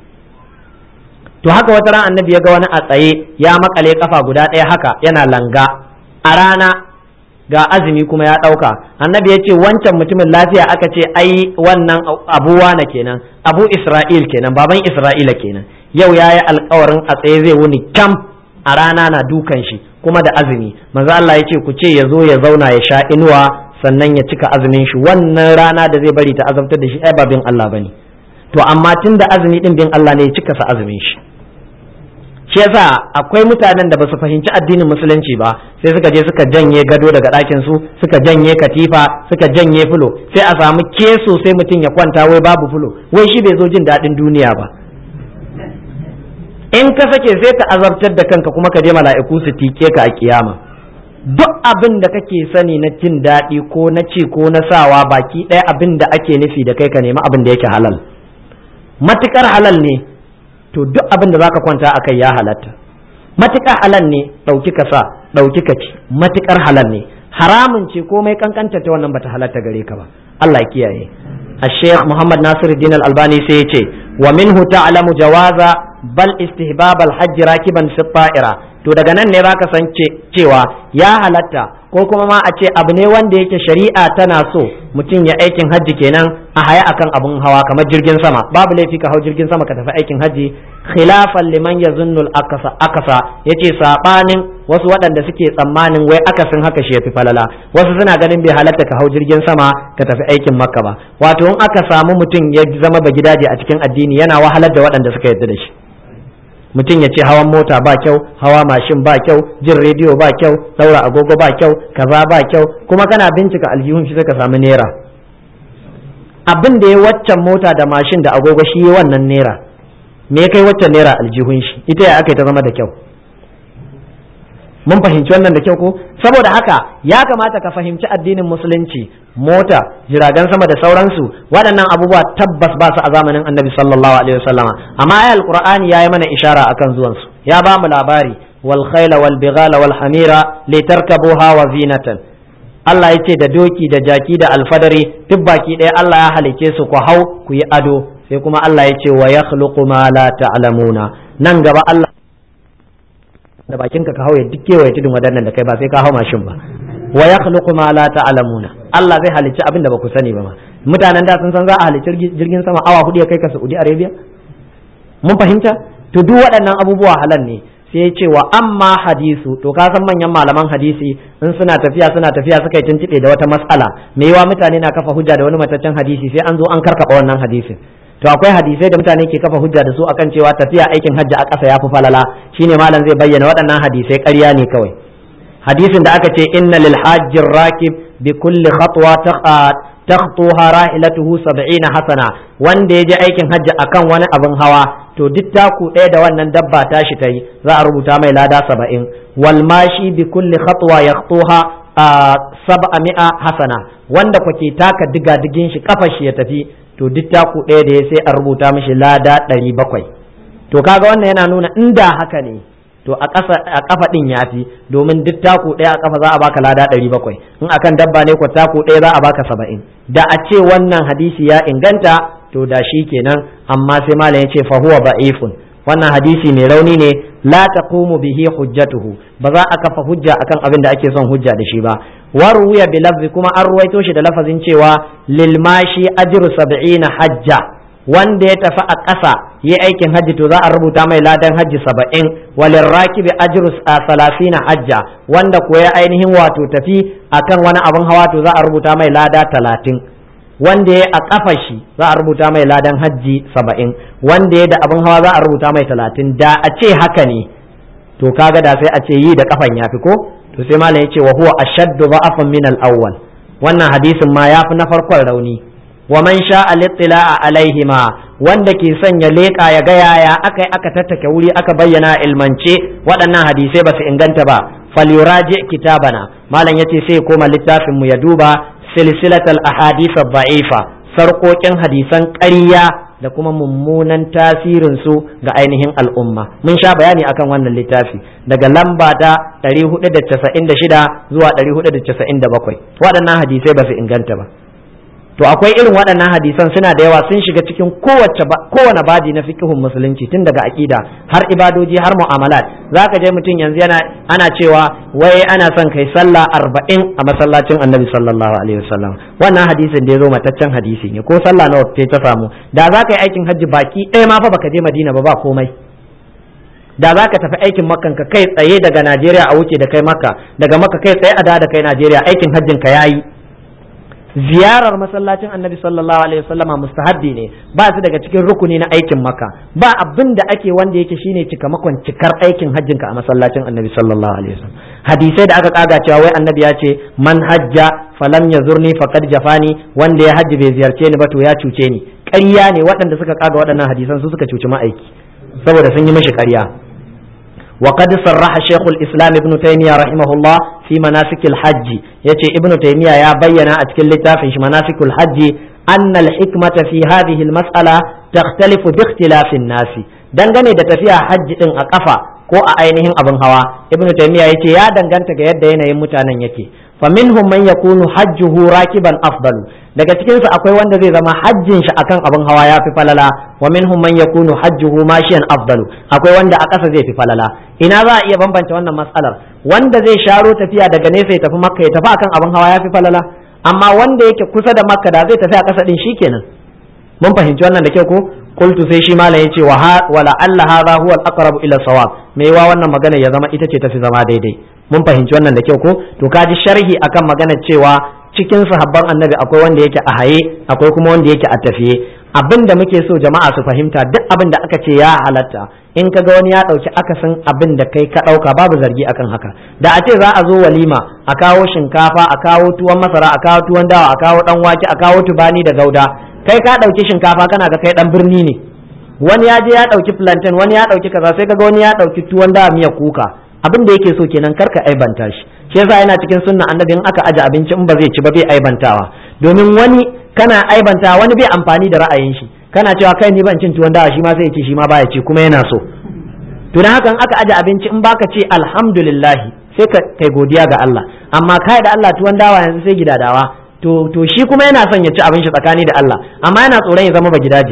to haka wata ran annabi ya ga wani a tsaye ya makale kafa guda ɗaya haka yana langa a rana ga azumi kuma ya ɗauka annabi ya ce wancan mutumin lafiya aka ce ai wannan abuwa na kenan abu isra'il kenan baban isra'ila kenan yau ya yi alkawarin a tsaye zai wuni kam a rana na dukan shi kuma da azumi manzo Allah ya ce ku ce ya zo ya zauna ya sha inuwa sannan ya cika azumin shi wannan rana da zai bari ta azabtar da shi ai ba bin Allah bane to amma tun da azumi din bin Allah ne ya cika sa azumin shi shi yasa akwai mutanen da ba su fahimci addinin musulunci ba sai suka je suka janye gado daga ɗakin su suka janye katifa suka janye fulo sai a samu keso sai mutum ya kwanta wai babu fulo wai shi bai zo jin daɗin duniya ba in ka sake sai ta azabtar da kanka kuma ka je mala'iku su tike ka a kiyama duk abin da kake sani na jin daɗi ko na ci ko na sawa baki ɗaya abin da ake nufi da kai ka nemi abin da yake halal matukar halal ne to duk abin da zaka kwanta akai ya halatta matukar halal ne ɗauki ka sa ɗauki ka ci matukar halal ne haramun ce komai kankanta ta wannan bata halatta gare ka ba Allah ya kiyaye الشيخ محمد ناصر الدين الألباني سيتي ومنه تعلم جواز بل استهباب الحج راكبا في الطائرة to daga nan ne zaka san cewa ya halatta ko kuma ma a ce abu ne wanda yake shari'a tana so mutum ya aikin hajji kenan a haya akan abun hawa kamar jirgin sama babu laifi ka hau jirgin sama ka tafi aikin hajji khilafan liman yazunnul akasa akasa yace sabanin wasu waɗanda suke tsammanin wai akasin haka shi yafi falala wasu suna ganin bai halatta ka hau jirgin sama ka tafi aikin makka ba wato in aka samu mutum ya zama ba gidaje a cikin addini yana wahalar da waɗanda suka yarda da shi mutum ya ce hawan mota ba kyau hawa mashin ba kyau jin rediyo ba kyau daura agogo ba kyau kaza ba kyau kuma kana bincika aljihun shi ka samu naira abin da ya waccan mota da mashin da agogo shi ya wannan naira me ya kai waccan naira aljihun shi ita ya aka ta zama da kyau mun fahimci wannan da kyau ko saboda haka ya kamata ka fahimci addinin musulunci mota jiragen sama da sauransu waɗannan abubuwa tabbas ba su a zamanin annabi sallallahu alaihi wasallama amma ayat alqur'ani yayi mana ishara akan zuwan su ya ba mu labari wal khayla wal bighala wal hamira litarkabuha wa zinatan Allah ya ce da doki da jaki da alfadari duk baki ɗaya Allah ya halice su ku hau ku yi ado sai kuma Allah ya ce wa yakhluqu ma la ta'lamuna nan gaba Allah da bakin ka ka hau ya duk kewaye tudun wadannan da kai ba sai ka hau mashin ba wa yakhluqu ma la ta'lamuna Allah zai halicci abin da ba ku sani ba ma mutanen da sun san za a halicci jirgin sama awa hudu ya kai ka Saudi Arabia mun fahimta to duk waɗannan abubuwa halal ne sai ya ce wa amma hadisu to ka san manyan malaman hadisi in suna tafiya suna tafiya suka yi tuntube da wata mas'ala me yawa mutane na kafa hujja da wani mataccen hadisi sai an zo an karkaba wannan hadisin to akwai hadisai da mutane ke kafa hujja da su akan cewa tafiya aikin hajji a ƙasa yafi falala shine malam zai bayyana waɗannan hadisai ƙarya ne kawai hadisin da aka ce inna lil hajjir rakib bi kulli khatwa takhtuha rahilatuhu 70 hasana wanda ya je aikin hajji akan wani abin hawa to duk taku ɗaya da wannan dabba tashi ta yi za a rubuta mai lada saba'in wal mashi bi kulli khatwa yakhtuha sab'a mi'a hasana wanda kwake taka diga digin shi kafar shi ya tafi to duk taku ɗaya da ya sai a rubuta mishi lada ɗari bakwai to kaga wannan yana nuna inda haka ne to a ƙasa a kafa din yafi domin duk taku ɗaya a kafa za a baka lada ɗari bakwai in akan dabba ne ko taku ɗaya za a baka saba'in da a ce wannan hadisi ya inganta to da shi kenan amma sai malam ya ce fa huwa da'ifun wannan hadisi mai rauni ne la taqumu bihi hujjatuhu ba za a kafa hujja akan abin da ake son hujja da shi ba waruya bi lafzi kuma an ruwaito shi da lafazin cewa lil mashi ajru sab'ina hajja wanda ya tafi a ƙasa yi aikin hajji to za a rubuta mai ladan hajji saba'in walin rakibi ajru salasina hajja wanda ko ya ainihin wato tafi akan wani abin hawa to za a rubuta mai lada talatin wanda ya a kafa shi za a rubuta mai ladan hajji saba'in wanda ya da abin hawa za a rubuta mai talatin da a ce haka ne to kaga da sai a ce yi da kafan ya fi ko to sai malam ya ce wa huwa ashaddu da'afan min al-awwal wannan hadisin ma ya fi na farkon rauni wa man sha al-ittila'a alaihima wanda ke son ya leƙa ya ga yaya aka aka tattake wuri aka bayyana ilmance waɗannan hadisai ba su inganta ba falyuraji kitabana malam yace sai koma littafin mu ya duba silsilatal ahadith ad-da'ifa sarkokin hadisan ƙarya da kuma mummunan tasirin su ga ainihin al'umma mun sha bayani akan wannan littafi daga lamba ta 496 zuwa 497 waɗannan hadisai ba su inganta ba to akwai irin waɗannan hadisan suna da yawa sun shiga cikin kowace kowane baji na fikihun musulunci tun daga aƙida har ibadoji har mu'amalat zaka je mutum yanzu yana ana cewa wai ana son kai sallah arba'in a masallacin annabi sallallahu alaihi wasallam wannan hadisin da ya zo mataccen hadisi ne ko sallah nawa ta samu da za ka yi aikin hajji baki ɗaya ma fa baka je madina ba ba komai da za ka tafi aikin makkan ka kai tsaye daga najeriya a wuce da kai makka daga makka kai tsaye a da kai najeriya aikin hajjin ka yayi ziyarar masallacin annabi sallallahu alaihi wasallama mustahabbi ne ba su daga cikin rukuni na aikin maka ba abin da ake wanda yake shine cikamakon cikar aikin hajjinka a masallacin annabi sallallahu alaihi wasallam hadisai da aka kaga cewa wai annabi ya ce man hajja falam yazurni faqad jafani wanda ya hajji bai ziyarce ni ba to ya cuce ni ƙarya ne waɗanda suka kaga waɗannan hadisan su suka cuci ma'aiki saboda sun yi mishi ƙarya وقد صرح شيخ الإسلام ابن تيمية رحمه الله في مناسك الحج يتي ابن تيمية يا بينا أتكل في مناسك الحج أن الحكمة في هذه المسألة تختلف باختلاف الناس dangane da tafiya hajji din a kafa ko a ainihin abin hawa ibnu taymiya yace ya danganta ga yadda yanayin mutanen yake faminhum man yakunu hajjuhu rakiban afdalu daga cikin su akwai wanda zai zama hajjin shi akan abin hawa ya fi falala wa minhum man yakunu hajjuhu mashiyan afdalu akwai wanda a ƙasa zai fi falala ina za a iya bambanta wannan matsalar wanda zai sharo tafiya daga nesa ya tafi makka ya tafi akan abin hawa ya fi falala amma wanda yake kusa da makka da zai tafi a ƙasa din shikenan mun fahimci wannan da kyau ko qultu sai shi malam yace wa wala alla hadha huwa al-aqrab ila sawab me yawa wannan magana ya zama ita ce tafi zama daidai mun fahimci wannan da kyau ko to kaji sharhi akan magana cewa cikin sahabban annabi akwai wanda yake a haye akwai kuma wanda yake a tafiye abin da muke so jama'a su fahimta duk abin da aka ce ya halatta in ka ga wani ya ɗauki akasin abin da kai ka ɗauka babu zargi akan haka da a ce za a zo walima a kawo shinkafa a kawo tuwon masara a kawo tuwon dawa a kawo ɗan wake a kawo tubani da gauda kai ka ɗauki shinkafa kana ga kai ɗan birni ne wani ya je ya ɗauki plantain wani ya ɗauki kaza sai kaga wani ya ɗauki tuwon dawa miya kuka abin da yake so kenan kar ka aibanta shi shi yasa yana cikin sunna annabi in aka aje abinci in ba zai ci ba bai aibantawa domin wani kana aibanta wani bai amfani da ra'ayin shi kana cewa kai ni ban cin tuwon dawa shi ma zai ci shi ma baya ci kuma yana so to dan haka in aka aje abinci in baka ce alhamdulillah sai ka kai godiya ga Allah amma kai da Allah tuwon dawa yanzu sai gidadawa to to shi kuma yana son ya ci abin shi tsakani da Allah amma yana tsoron ya zama ba gidaje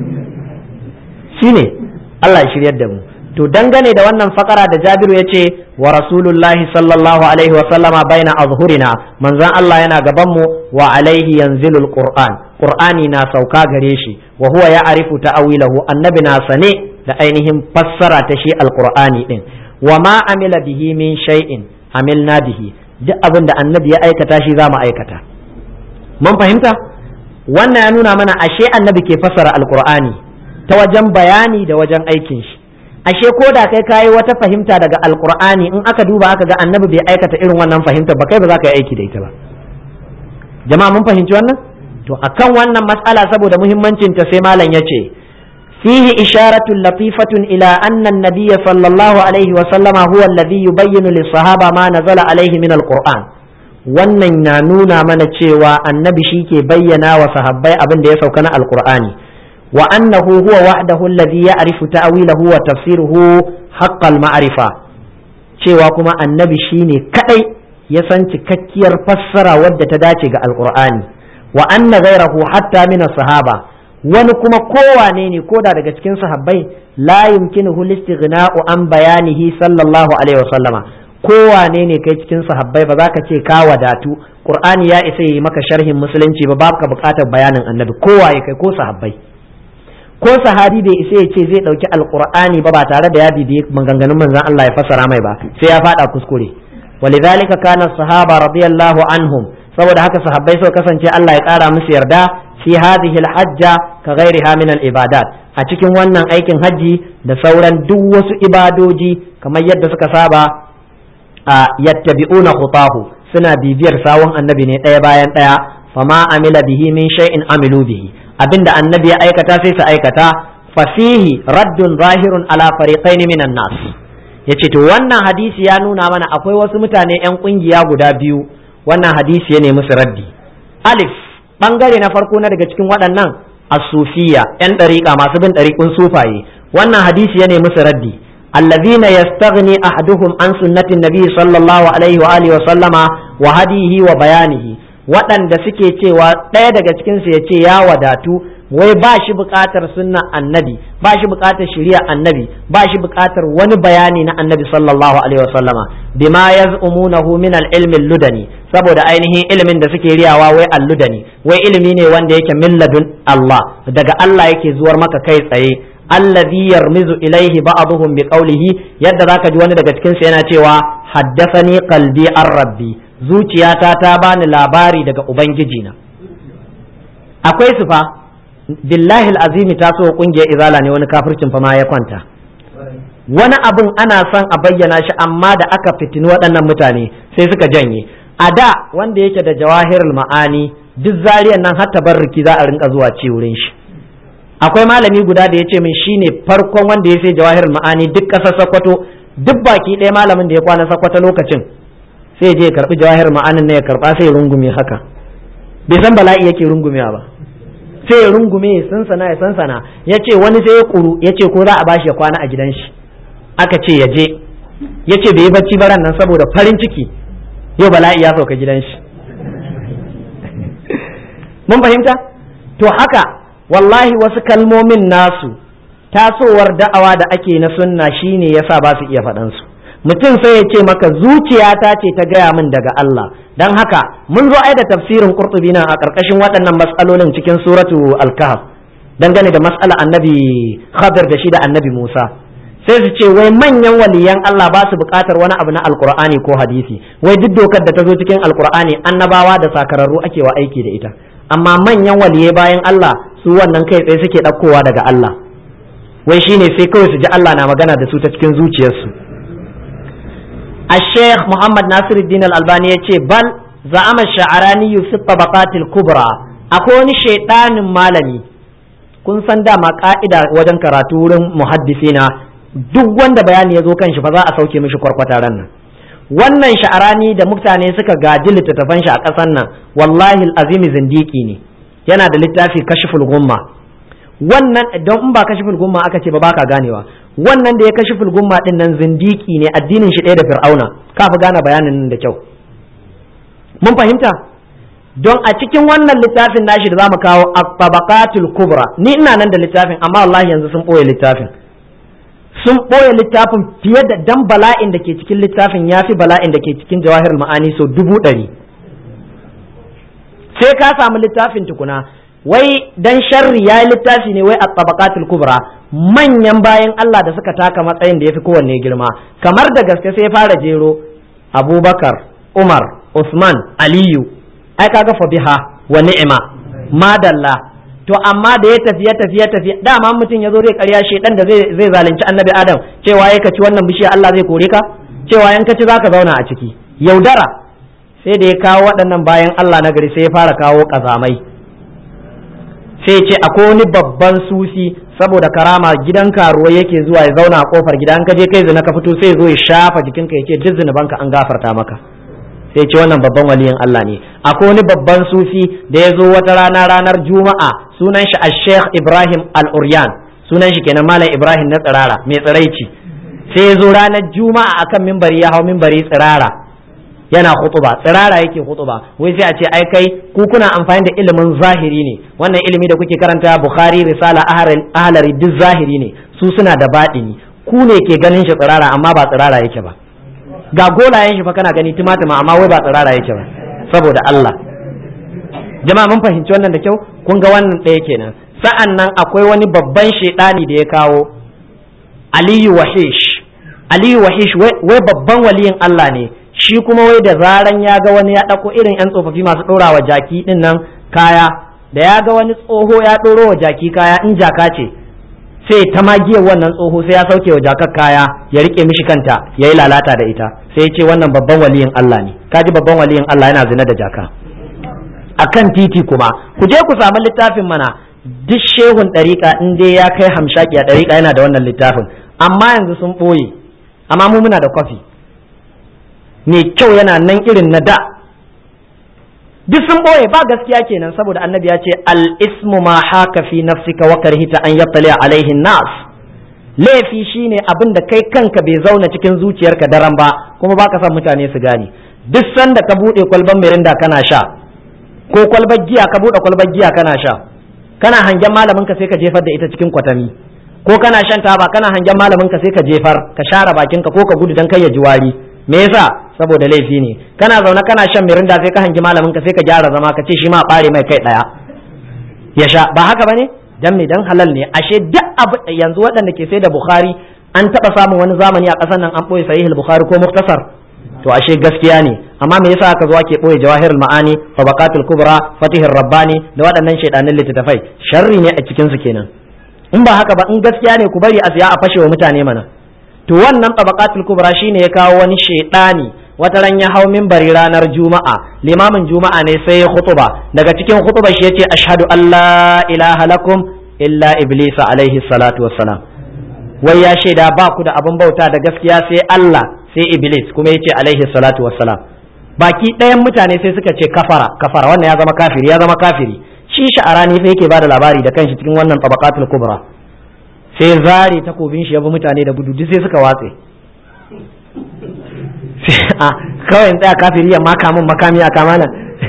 shine Allah ya shiryar da mu to dangane da wannan fakara da Jabiru ya ce wa rasulullahi sallallahu alaihi wa sallama baina azhurina manzon Allah yana gaban mu wa alaihi yanzilul qur'an qur'ani na sauka gare shi wa huwa ya'rifu ta'awilahu annabi na sane da ainihin fassara ta shi alqur'ani din wa ma amila bihi min shay'in amilna bihi duk abin da annabi ya aikata shi za mu aikata mun fahimta wannan ya nuna mana ashe annabi ke fassara alqur'ani ta wajen bayani da wajen aikin shi ashe ko da kai kayi wata fahimta daga alkur'ani in aka duba aka ga annabi bai aikata irin wannan fahimta ba kai ba za ka yi aiki da ita ba jama'a mun fahimci wannan to akan wannan mas'ala saboda muhimmancin ta sai malam yace fihi isharatun latifatun ila anna an-nabiy sallallahu alaihi wa sallama huwa alladhi yubayyinu lis-sahaba ma nazala alaihi min al-qur'an wannan na nuna mana cewa annabi shi ke bayyana wa sahabbai abin da ya sauka na alkur'ani وأنه هو وحده الذي يعرف تأويله وتفسيره haqqal ma'rifa cewa kuma annabi shine kadai ya san cikakkiyar fassara wadda ta dace ga alqur'ani wa anna ghayrahu hatta min sahaba wani kuma kowane ne koda daga cikin sahabbai la yumkinuhu listighna'u an bayanihi sallallahu alaihi wasallama kowane ne kai cikin sahabbai ba za ka ce ka wadatu qur'ani ya isa yi maka sharhin musulunci ba babu ka bukatar bayanin annabi kowaye kai ko sahabbai ko sahabi bai isa ya ce zai dauki alqur'ani ba ba tare da ya bibiye maganganun manzon Allah ya fassara mai ba sai ya fada kuskure walidhalika kana sahaba radiyallahu anhum saboda haka sahabbai suka kasance Allah ya kara musu yarda fi hadhihi alhajja ka ghairiha min alibadat a cikin wannan aikin hajji da sauran duk wasu ibadoji kamar yadda suka saba a yattabi'una khutahu suna bibiyar sawun annabi ne ɗaya bayan ɗaya fama amila bihi min shay'in amilu bihi abinda annabi ya aikata sai su aikata fasihi raddun zahirun ala fariqain minan nas yace to wannan hadisi ya nuna mana akwai wasu mutane yan kungiya guda biyu wannan hadisi ya nemi su raddi alif bangare na farko na daga cikin waɗannan as-sufiya yan ɗariƙa masu bin ɗariƙun sufaye wannan hadisi ya nemi su raddi الذين يستغني أحدهم عن سنة النبي صلى الله عليه وآله وسلم وهديه وبيانه waɗanda suke cewa ɗaya daga cikinsu ya ce ya wadatu wai ba shi buƙatar sunna annabi ba shi buƙatar shari'a annabi ba shi buƙatar wani bayani na annabi sallallahu alaihi wasallama bima yaz'umunahu min al-ilmi ludani saboda ainihin ilimin da suke riyawa wai al-ludani wai ilimi ne wanda yake min ladun Allah daga Allah yake zuwar maka kai tsaye allazi yarmizu ilaihi ba'dhum biqawlihi yadda zaka ji wani daga cikin su yana cewa haddathani qalbi an rabbi zuciyata ta bani labari daga ubangiji na akwai su fa billahi alazimi ta so kungiyar izala ne wani kafircin fa ma ya kwanta wani abin ana son a bayyana shi amma da aka fitini waɗannan mutane sai suka janye a da wanda yake da jawahirul ma'ani duk zariyan nan har tabarruki za a rinka zuwa ci wurin shi akwai malami guda da ya ce min shine farkon wanda ya sai jawahirul ma'ani duk ƙasar Sokoto duk baki ɗaya malamin da ya kwana Sokoto lokacin sai je ya karbi jawahir ma'anin ne ya karba sai ya rungume haka bai san bala'i yake rungumewa ba sai ya rungume ya sansana ya sansana ya ce wani sai ya kuru ya ce ko za a bashi ya kwana a gidan shi aka ce ya je ya ce bai yi bacci baran nan saboda farin ciki yau bala'i ya sauka gidan shi mun fahimta to haka wallahi wasu kalmomin nasu tasowar da'awa da ake na sunna shine yasa ba su iya faɗansu mutum sai ya ce maka zuciyata ce ta gaya min daga Allah don haka mun zo ai da tafsirin qurtubi nan a ƙarƙashin waɗannan matsalolin cikin suratu al-kahf dangane da matsala annabi khadir da shi da annabi Musa sai su ce wai manyan waliyan Allah ba su buƙatar wani abu na alkur'ani ko hadisi wai duk dokar da ta zo cikin alkur'ani annabawa da sakararru ake wa aiki da ita amma manyan waliyai bayan Allah su wannan kai tsaye suke ɗaukowa daga Allah wai shine sai kawai su ji Allah na magana da su ta cikin zuciyarsu الشيخ محمد ناصر الدين الألباني يقول بل زعم الشعراني في الطبقات الكبرى أكون شيطان مالمي kun san dama ka'ida wajen karatu wurin muhaddisina duk wanda bayani ya zo kan shi fa za a sauke mishi kwarkwata ran nan wannan sha'arani da mutane suka gaji littattafan shi a ƙasan nan wallahi azimi zindiki ne yana da littafi kashiful gumma wannan don in ba kashiful gumma aka ce ba baka ganewa wannan da ya kashi fulgumma din nan zindiki ne addinin shi ɗaya da fir'auna ka fi gane bayanin nan da kyau mun fahimta don a cikin wannan littafin nashi da zamu kawo at-tabaqatul kubra ni ina nan da littafin amma wallahi yanzu sun ɓoye littafin sun ɓoye littafin fiye da dan bala'in da ke cikin littafin ya fi bala'in da ke cikin jawahirul ma'ani so dubu ɗari sai ka samu littafin tukuna wai dan sharri ya yi littafi ne wai a tabaqatul kubra manyan bayan Allah da suka taka matsayin da ya fi kowanne girma kamar da gaske sai fara jero abubakar umar usman aliyu ai kaga fa biha wa ni'ima madalla to amma da ya tafi ya tafi ya tafi dama mutum ya zo zai karya shedan da zai zai zalunci annabi adam cewa ya kaci wannan bishiya Allah zai kore ka cewa yan kaci zaka zauna a ciki yaudara sai da ya kawo waɗannan bayan Allah na gari sai ya fara kawo kazamai sai ce akwai wani babban susi saboda karama gidan karuwa yake zuwa ya zauna a kofar gida an ka je kai zina ka fito sai zo ya shafa jikinka ya ce duk zinubanka an gafarta maka sai ce wannan babban waliyin Allah ne akwai wani babban sufi da ya zo wata rana ranar juma'a sunan shi al-sheikh ibrahim al-uryan sunan shi kenan malam ibrahim na tsirara mai tsiraici sai ya zo ranar juma'a akan mimbari ya hau mimbari tsirara yana khutuba tsirara yake khutuba wai sai a ce ai kai ku kuna amfani da ilimin zahiri ne wannan ilimi da kuke karanta bukhari risala ahlari duk zahiri ne su suna da baɗini ku ne ke ganin shi tsirara amma ba tsirara yake ba ga golayen shi fa kana gani tumatuma amma wai ba tsirara yake ba saboda Allah jama'a mun fahimci wannan da kyau kun ga wannan ɗaya kenan sa'an nan akwai wani babban shaidani da ya kawo aliyu wahish aliyu wahish wai babban waliyin Allah ne shi kuma wai da zaran ya ga wani ya ɗauko irin 'yan tsofaffi masu ɗora wa jaki ɗin nan kaya da ya ga wani tsoho ya ɗoro wa jaki kaya in jaka ce sai ta magiyar wannan tsoho sai ya sauke wa jakar kaya ya rike mishi kanta ya yi lalata da ita sai ya ce wannan babban waliyin Allah ne kaji babban waliyin Allah yana zina da jaka akan titi kuma ku je ku samu littafin mana duk shehun ɗariƙa in dai ya kai hamshaki a ɗariƙa yana da wannan littafin amma yanzu sun ɓoye amma mu muna da kwafi mai kyau yana nan irin na da duk sun ɓoye ba gaskiya kenan saboda annabi ya ce al-ismu ma haka fi nafsika wa karhita an yattali alaihin nas laifi shine abin da kai kanka bai zauna cikin zuciyarka daren ba kuma baka son mutane su gane duk sanda ka buɗe kwalban mirinda kana sha ko kwalbar giya ka buɗe kwalbar giya kana sha kana hangen malamin ka sai ka jefar da ita cikin kwatami ko kana shan taba kana hangen malamin ka sai ka jefar ka share bakin ka ko ka gudu dan kai ya ji wari me yasa saboda laifi ne kana zaune kana shan mirinda sai ka hangi malamin ka sai ka gyara zama ka ce shi ma bare mai kai daya ya sha ba haka bane dan me dan halal ne ashe duk abu yanzu waɗanda ke sai da bukhari an taɓa samun wani zamani a ƙasar nan an ɓoye sahih bukhari ko muktasar to ashe gaskiya ne amma me yasa aka zo ake ɓoye jawahirul ma'ani tabaqatul kubra fatihur rabbani da waɗannan shaidanin littattafai sharri ne a cikin su kenan in ba haka ba in gaskiya ne ku bari a siya a fashe wa mutane mana to wannan tabaqatul kubra shine ya kawo wani shaidani wata ran ya hau minbari ranar juma'a limamin juma'a ne sai ya khutuba daga cikin khutuba shi yace ashhadu an la ilaha lakum illa iblis alaihi salatu wassalam wai ya shaida ba ku da abin bauta da gaskiya sai Allah sai iblis kuma yace alaihi salatu wassalam baki ɗayan mutane sai suka ce kafara kafara wannan ya zama kafiri ya zama kafiri shi sha'arani fa yake bada labari da kanshi cikin wannan tabaqatul kubra sai zare takobin shi ya bi mutane da gudu duk sai suka watse a kawai in tsaya kafiri ya maka min makami a kamana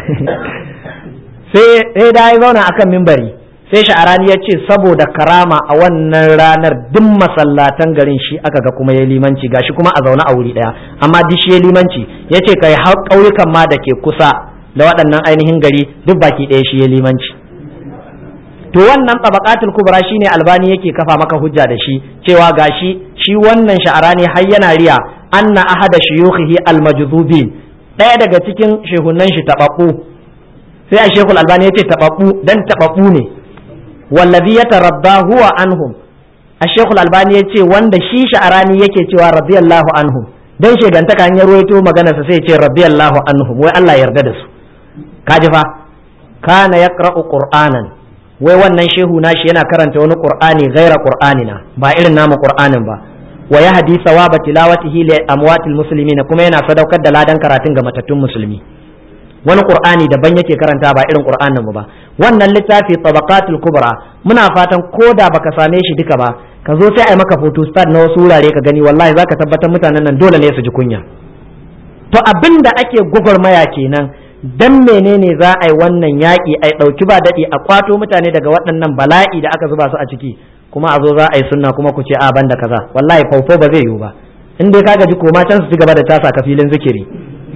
sai sai da ya zauna akan mimbari sai sha'arani ya ce saboda karama a wannan ranar duk masallatan garin shi aka ga kuma ya limanci gashi kuma a zaune a wuri daya amma duk shi ya limanci ya ce kai har ƙauyukan ma da ke kusa da waɗannan ainihin gari duk baki ɗaya shi ya limanci to wannan tabaqatul kubra shine albani yake kafa maka hujja da shi cewa gashi shi wannan sha'arani har yana riya anna ahada shuyukhihi almajdubin ɗaya daga cikin shehunan shi tababbu sai a shekul albani yace tababbu dan tababbu ne wallazi yatarabba huwa anhum a shekul albani yace wanda shi sha'arani yake cewa radiyallahu anhum dan shegantaka an ya ruwaito maganarsa sai ya ce radiyallahu anhum wai Allah yarda da su kaji fa kana yaqra'u qur'anan wai wannan shehu nashi yana karanta wani qur'ani ghaira qur'anina ba irin namu qur'anin ba wa yahdi sawaba tilawatihi li amwatil muslimin kuma yana sadaukar da ladan karatun ga matattun musulmi wani qur'ani daban yake karanta ba irin qur'anin mu ba wannan littafi tabaqatul kubra muna fatan koda baka same shi duka ba ka zo sai ai maka photo start na wasu wurare ka gani wallahi zaka tabbatar mutanen nan dole ne su ji kunya to abinda ake gwagwarmaya kenan dan menene za a yi wannan yaƙi a ɗauki ba daɗi a kwato mutane daga waɗannan bala'i da aka zuba su a ciki kuma a zo za a yi sunna kuma ku ce a ban da kaza wallahi faufo ba zai yiwu ba in dai ka gaji koma can su ci gaba da tasa ka filin zikiri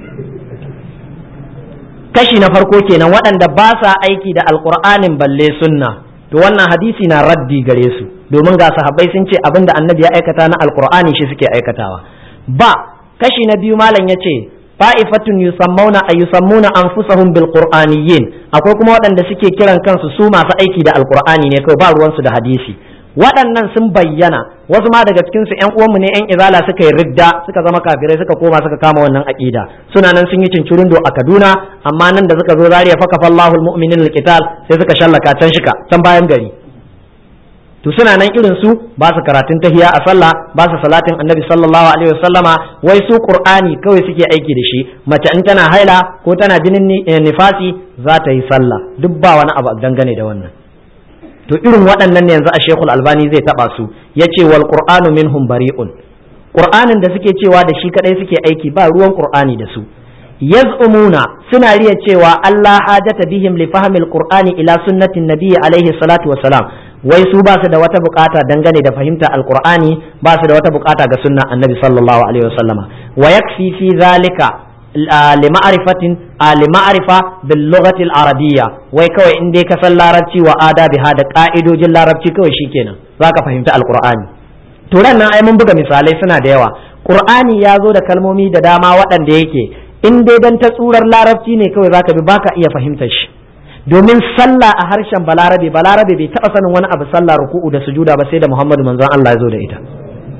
kashi na farko kenan waɗanda ba sa aiki da alƙur'anin balle sunna to wannan hadisi na raddi gare su domin ga sahabbai sun ce abin da annabi ya aikata na alƙur'ani shi suke aikatawa ba kashi na biyu malam ya ce fa'ifatun yusammuna a yusammuna anfusahum bil qur'aniyyin akwai kuma waɗanda suke kiran kansu su masu aiki da alqur'ani ne kawai ba ruwansu da hadisi waɗannan sun bayyana wasu ma daga cikin su ƴan uwanmu ne ƴan izala suka yi ridda suka zama kafirai suka koma suka kama wannan aqida suna nan sun yi cincirindo a Kaduna amma nan da suka zo zariya faka fallahu almu'minin alqital sai suka shallaka can shika can bayan gari to suna nan irin su ba su karatun tahiya a sallah ba su salatin annabi sallallahu alaihi wasallama wai su qur'ani kawai suke aiki da shi mace in tana haila ko tana jinin nifasi za ta yi sallah duk ba wani abu dangane da wannan to irin waɗannan ne yanzu a shekul albani zai taba su yace wal qur'anu minhum bari'un qur'anin da suke cewa da shi kadai suke aiki ba ruwan qur'ani da su yaz'umuna suna riya cewa Allah hajata bihim li fahmil qur'ani ila sunnatin nabiyyi alaihi salatu wassalam wai su ba su da wata bukata dangane da fahimta alqur'ani ba su da wata bukata ga sunnan annabi sallallahu alaihi wasallama wa yakfi fi zalika lima'rifatin lima'rifa bil lughati al arabiyya wai kawai in dai ka san larabci wa adabiha da ka'idojin larabci kawai shikenan zaka fahimta alqur'ani to ran nan ai mun buga misalai suna da yawa qur'ani ya zo da kalmomi da dama waɗanda yake in dai dan ta tsurar larabci ne kawai zaka bi baka iya fahimtar shi domin sallah a harshen balarabe balarabe bai taba sanin wani abu sallah ruku'u da sujuda ba sai da muhammadu manzon Allah ya zo da ita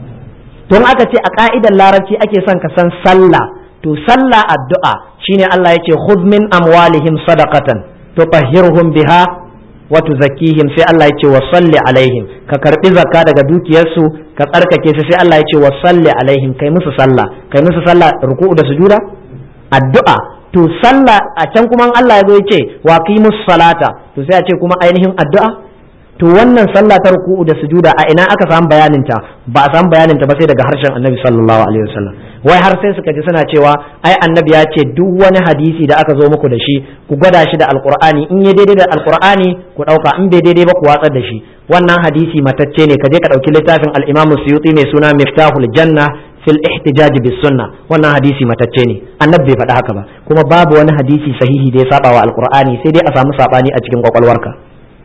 don aka ce a ka'idar larabci ake son ka san sallah to sallah addu'a shine Allah ya ce khudh min amwalihim sadaqatan tutahhirhum biha wa tuzakkihim sai Allah ya ce wa salli alaihim ka karbi zakka daga dukiyarsu ka tsarkake su sai Allah ya ce wa salli alaihim kai musu sallah kai musu sallah ruku'u da sujuda addu'a to sallah a can kuma Allah ya zo ya ce wa qimus salata to sai a ce kuma ainihin addu'a to wannan sallah ta ruku'u da sujuda a ina aka samu bayanin ta ba a samu bayanin ta ba sai daga harshen Annabi sallallahu alaihi wasallam wai har sai suka ji suna cewa ai Annabi ya ce duk wani hadisi da aka zo muku da shi ku gwada shi da alqur'ani in ya daidai da alqur'ani ku dauka in bai daidai ba ku watsar da shi wannan hadisi matacce ne ka je ka dauki littafin al-Imam Suyuti mai suna Miftahul Janna fil ihtijaj bis sunna wannan hadisi matacce ne annabi bai faɗi haka ba kuma babu wani hadisi sahihi da ya saba wa alqur'ani sai dai a samu sabani a cikin kwakwalwarka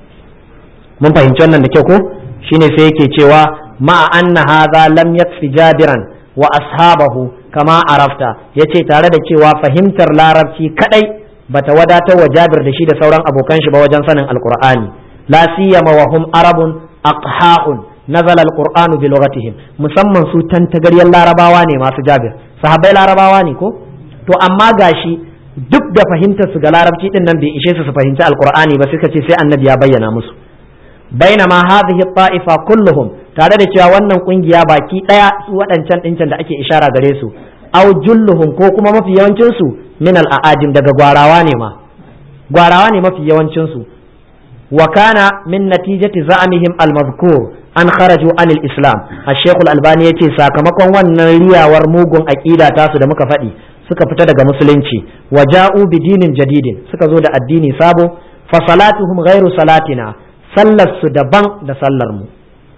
mun fahimci wannan da kyau ko shine sai yake cewa ma anna hadha lam yakfi jabiran wa ashabahu kama arafta yace tare da cewa fahimtar larabci kadai bata wadatar wa jabir da shi da sauran abokan shi ba wajen sanin alqur'ani la siyama wa hum arabun aqha'un nazala alqur'anu bi lughatihim musamman su tantagaryar larabawa ne masu jabir sahabbai larabawa ne ko to amma gashi duk da fahimtar su ga larabci din nan bai ishe su su fahimci alqur'ani ba suka ce sai annabi ya bayyana musu bainama hadhihi ta'ifa kulluhum tare da cewa wannan kungiya baki daya su waɗancan ɗincan da ake ishara gare su aw julluhum ko kuma mafi yawancin su min al-a'ajim daga gwarawa ne ma gwarawa ne mafi yawancin su wa kana min natijati za'amihim al-mazkur an kharaju anil islam ash-shaykh al-albani yace sakamakon wannan riyawar mugun aqida tasu da muka faɗi suka fita daga musulunci wa ja'u bi dinin jadidin suka zo da addini sabo fa salatuhum ghairu salatina sallar su daban da sallar mu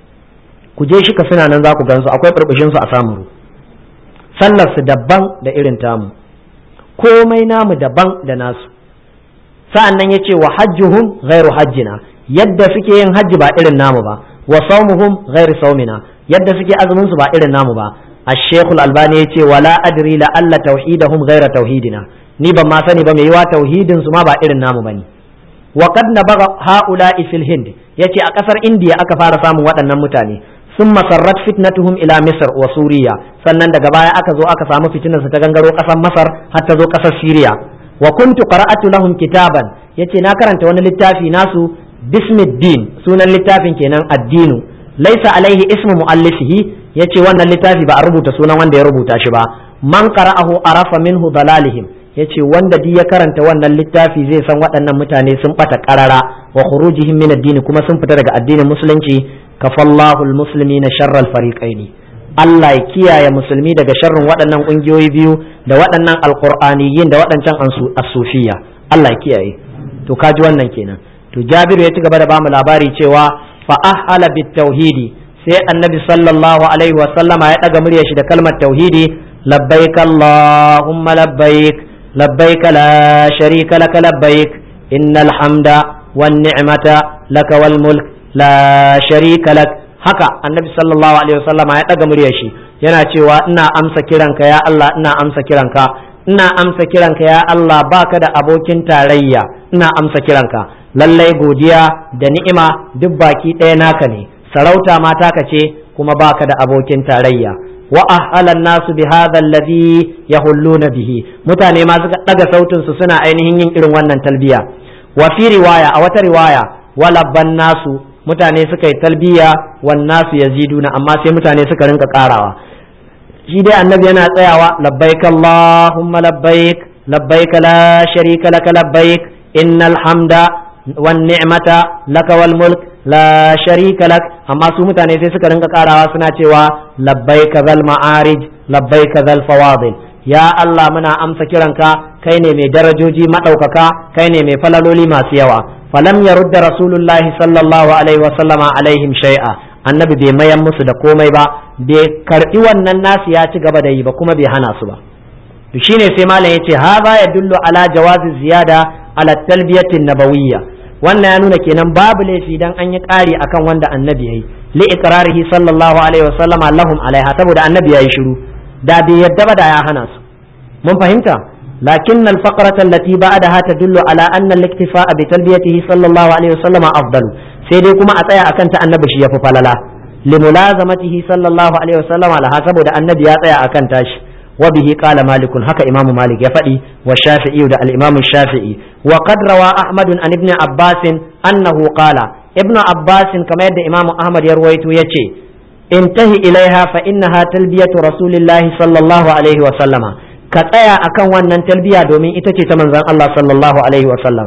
ku je shi ka suna nan za ku gansu akwai burbushin su a samuru sallar su daban da irin tamu komai namu daban da nasu sa'an nan yace wa hajjuhum ghairu hajjina yadda suke yin hajji ba irin namu ba wa saumuhum ghairu saumina yadda suke azumin su ba irin namu ba الشيخ الألباني يتي ولا أدري لألا توحيدهم غير توحيدنا ni ban ma sani ba mai yiwa tauhidin su ma ba irin namu bane wa qad nabaga haula'i fil hind yace a kasar indiya aka fara samun waɗannan mutane sun masarrat fitnatuhum ila misr wa suriya sannan daga baya aka zo aka samu fitinar su ta gangaro kasar masar har ta zo kasar siriya wa kuntu qara'atu lahum kitaban yace na karanta wani littafi nasu bismiddin sunan littafin kenan addinu laisa alaihi ismu muallifihi yace wannan littafi ba a rubuta sunan wanda ya rubuta shi ba man qara'ahu arafa minhu dalalihim yace wanda duk ya karanta wannan littafi zai san waɗannan mutane sun bata qarara wa khurujihim min ad-din kuma sun fita daga addinin musulunci kafallahu al-muslimina sharral fariqaini Allah ya kiyaye musulmi daga sharrin waɗannan ƙungiyoyi biyu da waɗannan alqur'aniyin da waɗancan as-sufiyya Allah ya kiyaye to kaji wannan kenan to Jabiru ya ci gaba da bamu labari cewa fa ahala bit tauhidi sai annabi sallallahu alaihi wa sallama ya daga muryar shi da kalmar tauhidi labbaik allahumma labbaik labbaik la sharika laka labbaik innal hamda wan ni'mata laka wal mulk la sharika lak haka annabi sallallahu alaihi wa sallama ya daga muryar shi yana cewa ina amsa kiranka ya Allah ina amsa kiranka ina amsa kiranka ya Allah baka da abokin tarayya ina amsa kiranka lallai godiya da ni'ima duk baki ɗaya naka ne sarauta ma taka ce kuma baka da abokin tarayya wa ahlan nasu bi hadha alladhi yahulluna bihi mutane ma suka daga sautin su suna ainihin yin irin wannan talbiya wa fi riwaya a wata riwaya walabban nasu mutane suka yi talbiya wan nasu yaziduna amma sai mutane suka rinka karawa shi dai annabi yana tsayawa labbaik allahumma labbaik labbaik la sharika laka labbaik innal hamda wan ni'mata laka wal mulk la sharika lak amma su mutane sai suka rinka karawa suna cewa labbaika zal ma'arij labbaika zal fawadil ya Allah muna amsa kiranka kai ne mai darajoji madaukaka kai ne mai falaloli masu yawa falam yarudda rasulullahi sallallahu alaihi wa sallama alaihim shay'a annabi bai mayan musu da komai ba bai karbi wannan nasu ya ci gaba da yi ba kuma bai hana su ba to shine sai malam yace hadha yadullu ala jawazi ziyada ala talbiyatin nabawiyya wannan ya nuna kenan babu laifi dan an yi ƙari akan wanda annabi yayi li iqrarihi sallallahu alaihi wasallama lahum alaiha saboda annabi yayi shiru da bai yadda ba da ya hana su mun fahimta لكن الفقرة التي بعدها تدل على أن الاكتفاء بتلبيته صلى الله عليه وسلم أفضل سيدي كما أتايا أكنت النبي شيء فللا لملازمته صلى الله عليه وسلم على حسب النبي أتايا أكنتاش وبه قال مالك هكا إمام مالك يفدي والشافعي ودا الإمام الشافعي وقد روى أحمد عن ابن عباس أنه قال ابن عباس كما يد إمام أحمد يرويت يتي انتهي إليها فإنها تلبية رسول الله صلى الله عليه وسلم كتايا أكن ونن تلبية دومين إتتي تمنزان الله صلى الله عليه وسلم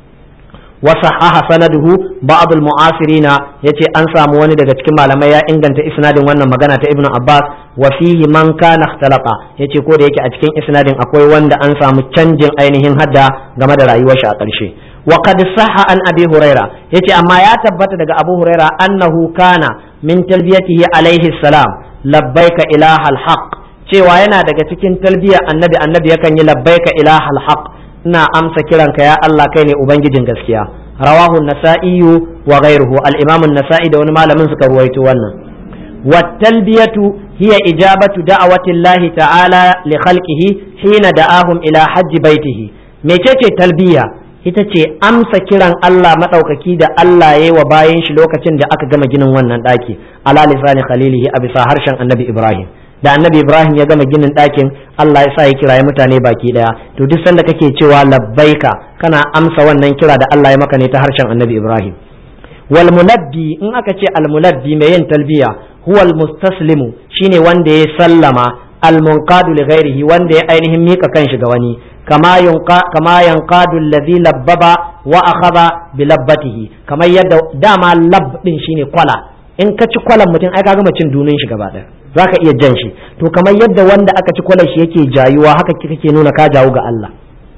وصحح سنده بعض المعاصرين yace an samu wani daga cikin malamai ya inganta isnadin wannan magana ta ibnu abbas wa fihi man kana ikhtalaqa yace ko da yake a cikin isnadin akwai wanda an samu canjin ainihin hadda game da rayuwar shi a ƙarshe wa qad sahha an abi huraira yace amma ya tabbata daga abu huraira annahu kana min talbiyatihi alaihi salam labbaika ilahal haqq cewa yana daga cikin talbiyar annabi annabi yakan yi labbaika ilahal haqq ina amsa kiranka ya Allah kai ne ubangijin gaskiya rawahu nasa'iyu wa ghayruhu al-imam an-nasa'i da wani malamin suka ruwaito wannan wa talbiyatu hiya ijabatu da'wati Allah ta'ala li khalqihi hina da'ahum ila hajj baitihi mecece talbiya ita ce amsa kiran Allah madaukaki da Allah yayi wa bayan shi lokacin da aka gama ginin wannan daki ala lisani khalilihi a bisa harshen annabi Ibrahim da annabi ibrahim ya gama ginin ɗakin allah ya sa ya kiraye mutane baki ɗaya to duk sanda kake cewa labbaika kana amsa wannan kira da allah ya maka ne ta harshen annabi ibrahim wal munabbi in aka ce al munabbi mai yin talbiya huwa al mustaslimu shine wanda ya sallama al munqadu li ghairihi wanda ya ainihin mika kanshi ga wani kama yunqa kama yanqadu alladhi labbaba wa akhadha bi labbatihi kamar yadda dama lab din shine kwala in ka ci kwalan mutum ai ka gama cin dunin shi gaba ɗaya za ka iya jan shi to kamar yadda wanda aka ci kwalar shi yake jayuwa haka kake nuna ka jawo ga Allah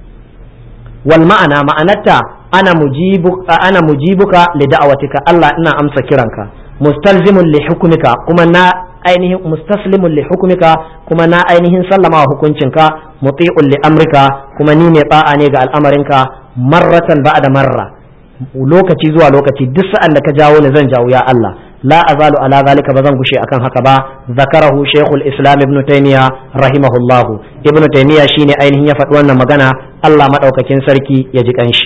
wal ma'ana ma'anarta ana mujibu ana mujibuka li da'awatika Allah ina amsa kiranka mustalzimun li hukmika kuma na ainihin mustaslimun li hukmika kuma na ainihin sallama hukuncinka muti'un li amrika kuma ni mai ba'a ne ga al'amarinka marratan ba'da marra lokaci zuwa lokaci duk sa'an da ka jawo ni zan jawo ya Allah لا أزال على ذلك بزن غشي أكن هكذا ذكره شيخ الإسلام ابن تيمية رحمه الله ابن تيمية شيني أين هي فتوانا مغانا الله مدعوك كن سركي يجيك أنش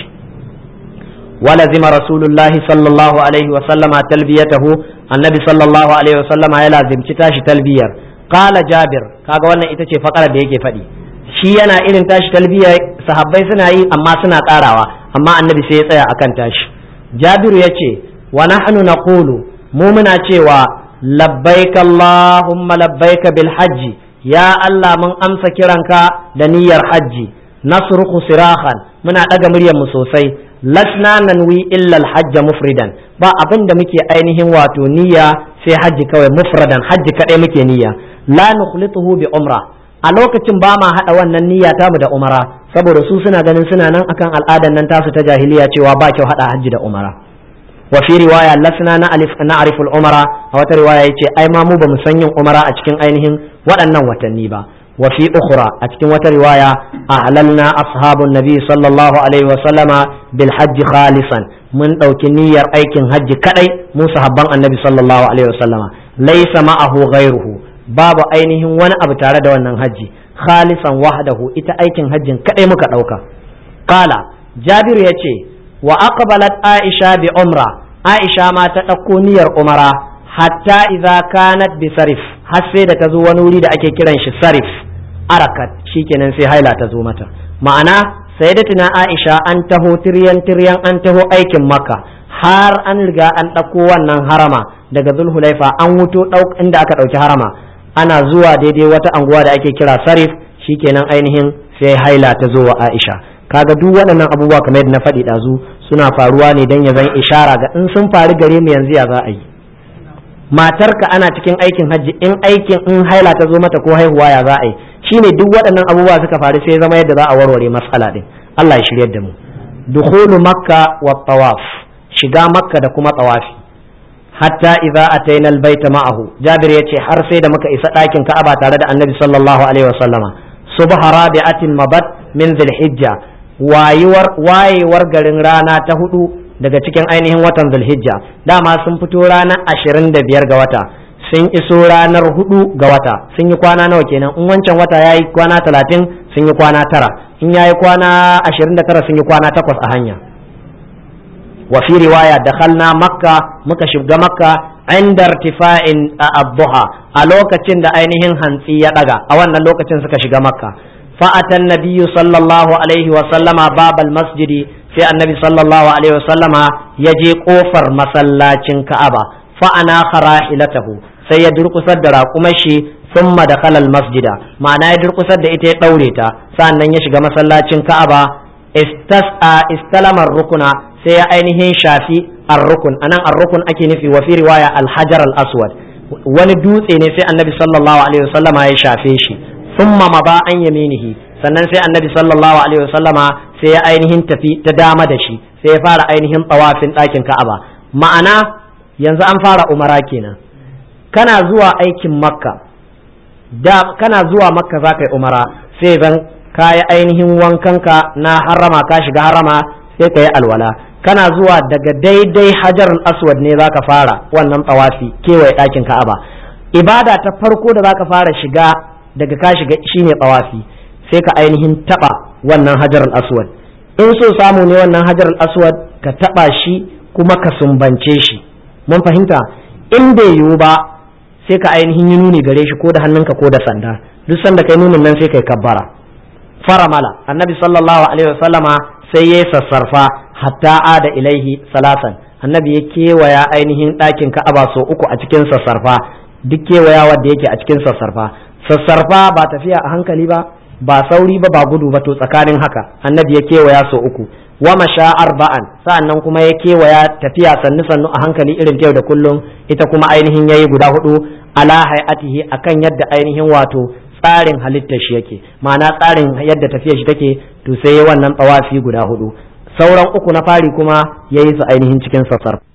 ولزم رسول الله صلى الله عليه وسلم تلبيته النبي صلى الله عليه وسلم يلازم تتاش تلبية قال جابر kaga wannan ita ce fakara da yake faɗi shi yana irin tashi talbiya sahabbai suna yi amma suna ƙarawa amma annabi sai ya tsaya akan tashi jabiru ya ce wa nahnu naqulu mu muna cewa labbaika Allahumma labbaika bil hajji ya Allah mun amsa kiranka da niyyar hajji nasruku sirahan muna ɗaga muryar mu sosai lasna nanwi illa al hajja mufridan ba abin da muke ainihin wato niyya sai hajji kawai mufradan hajji kadai muke niyya la nukhlituhu bi umra a lokacin ba ma haɗa wannan niyya tamu da umara saboda su suna ganin suna nan akan al'adan nan tasu ta jahiliya cewa ba kyau haɗa hajji da umara وفي رواية لسنا نعرف نعرف العمرة أو رواية يتي أي ما مو بمسنين عمرة أتكين أينهم وأنا وتنيبا وفي أخرى أتكين رواية أعللنا أصحاب النبي صلى الله عليه وسلم بالحج خالصا من أو كنية أيكن حج كأي موسى هبان النبي صلى الله عليه وسلم ليس معه غيره باب أينهم وانا أبتار دوانا حج خالصا وحده إتا أيكن حج كأي مكا قال جابر يتي وأقبلت عائشة بعمرة Aisha ma ta ɗauko niyyar umara hatta idza kanat bi sarif har sai da ta zo wani wuri da ake kiran shi sarif arakat shikenan sai haila ta zo mata ma'ana sayyidatuna Aisha an taho tiryan tiryan an taho aikin makka har an riga an ɗauko wannan harama daga zulhulaifa an wuto inda aka ɗauki harama ana zuwa daidai wata anguwa da ake kira sarif shikenan ainihin sai haila ta zo wa Aisha kaga duk waɗannan abubuwa kamar yadda na faɗi ɗazu suna faruwa ne don ya zan ishara ga in sun faru gare mu yanzu ya za a yi matarka ana cikin aikin hajji in aikin in haila ta zo mata ko haihuwa ya za a yi shine duk waɗannan abubuwa suka faru sai zama yadda za a warware matsala din Allah ya shiryar da mu dukhulu makka wa tawaf shiga makka da kuma tawafi hatta idza ataina albayta ma'ahu jabir yace har sai da muka isa ɗakin ka'aba tare da annabi sallallahu alaihi wasallama subha rabi'atin mabat min dhilhijja wayewar wayewar garin rana ta hudu daga cikin ainihin watan zulhijja dama sun fito ranar ashirin da biyar ga wata sun iso ranar hudu ga wata sun yi kwana nawa kenan in wancan wata ya yi kwana talatin sun yi kwana tara in ya yi kwana ashirin da tara sun yi kwana takwas a hanya wa fi riwaya dakhalna makka muka shiga makka inda irtifa'in abduha a lokacin da ainihin hantsi ya daga a wannan lokacin suka shiga makka fa'atan nabiyyu sallallahu alaihi wa sallama babal masjidi sai annabi sallallahu alaihi wa sallama ya je kofar masallacin ka'aba fa'ana kharahilatahu sai ya durkusar da raƙumar shi thumma dakhala al masjida ma'ana ya durkusar da ita ya daure ta sa'annan ya shiga masallacin ka'aba istas'a istalamar rukuna sai ya ainihin shafi ar-rukun anan ar-rukun ake nufi wa fi riwaya al-hajar al-aswad wani dutse ne sai annabi sallallahu alaihi wasallama ya shafe shi thumma maba an yaminihi sannan sai annabi sallallahu alaihi wasallama sai ya ainihin tafi ta dama da shi sai ya fara ainihin tsawafin ɗakin ka'aba ma'ana yanzu an fara umara kenan kana zuwa aikin makka da kana zuwa makka za ka yi umara sai zan ka yi ainihin wankanka na harama ka shiga harama sai ka yi alwala kana zuwa daga daidai hajar aswad ne za ka fara wannan tsawafi kewaye ɗakin ka'aba ibada ta farko da za ka fara shiga daga ka shiga shine tsawafi sai ka ainihin taɓa wannan hajar aswad in so samu ne wannan hajar aswad ka taɓa shi kuma ka sumbance shi mun fahimta in bai yiwu ba sai ka ainihin yi nuni gare shi ko da hannunka ko da sanda duk sanda kai nunin nan sai kai kabbara faramala annabi sallallahu alaihi wasallama sai ya sassarfa hatta ada ilaihi salasan annabi ya kewaya ainihin ɗakin ka'aba so uku a cikin sassarfa duk kewayawa da yake a cikin sassarfa sassarfa ba tafiya a hankali ba ba sauri ba ba gudu ba to tsakanin haka annabi ya kewaya so uku wa masha arba'an sa'annan kuma ya kewaya tafiya sannu sannu a hankali irin ta yau da kullum ita kuma ainihin yayi guda hudu ala hayatihi akan yadda ainihin wato tsarin halittar shi yake ma'ana tsarin yadda tafiyar shi take to sai wannan tsawafi guda hudu sauran uku na fari kuma yayi su ainihin cikin sassar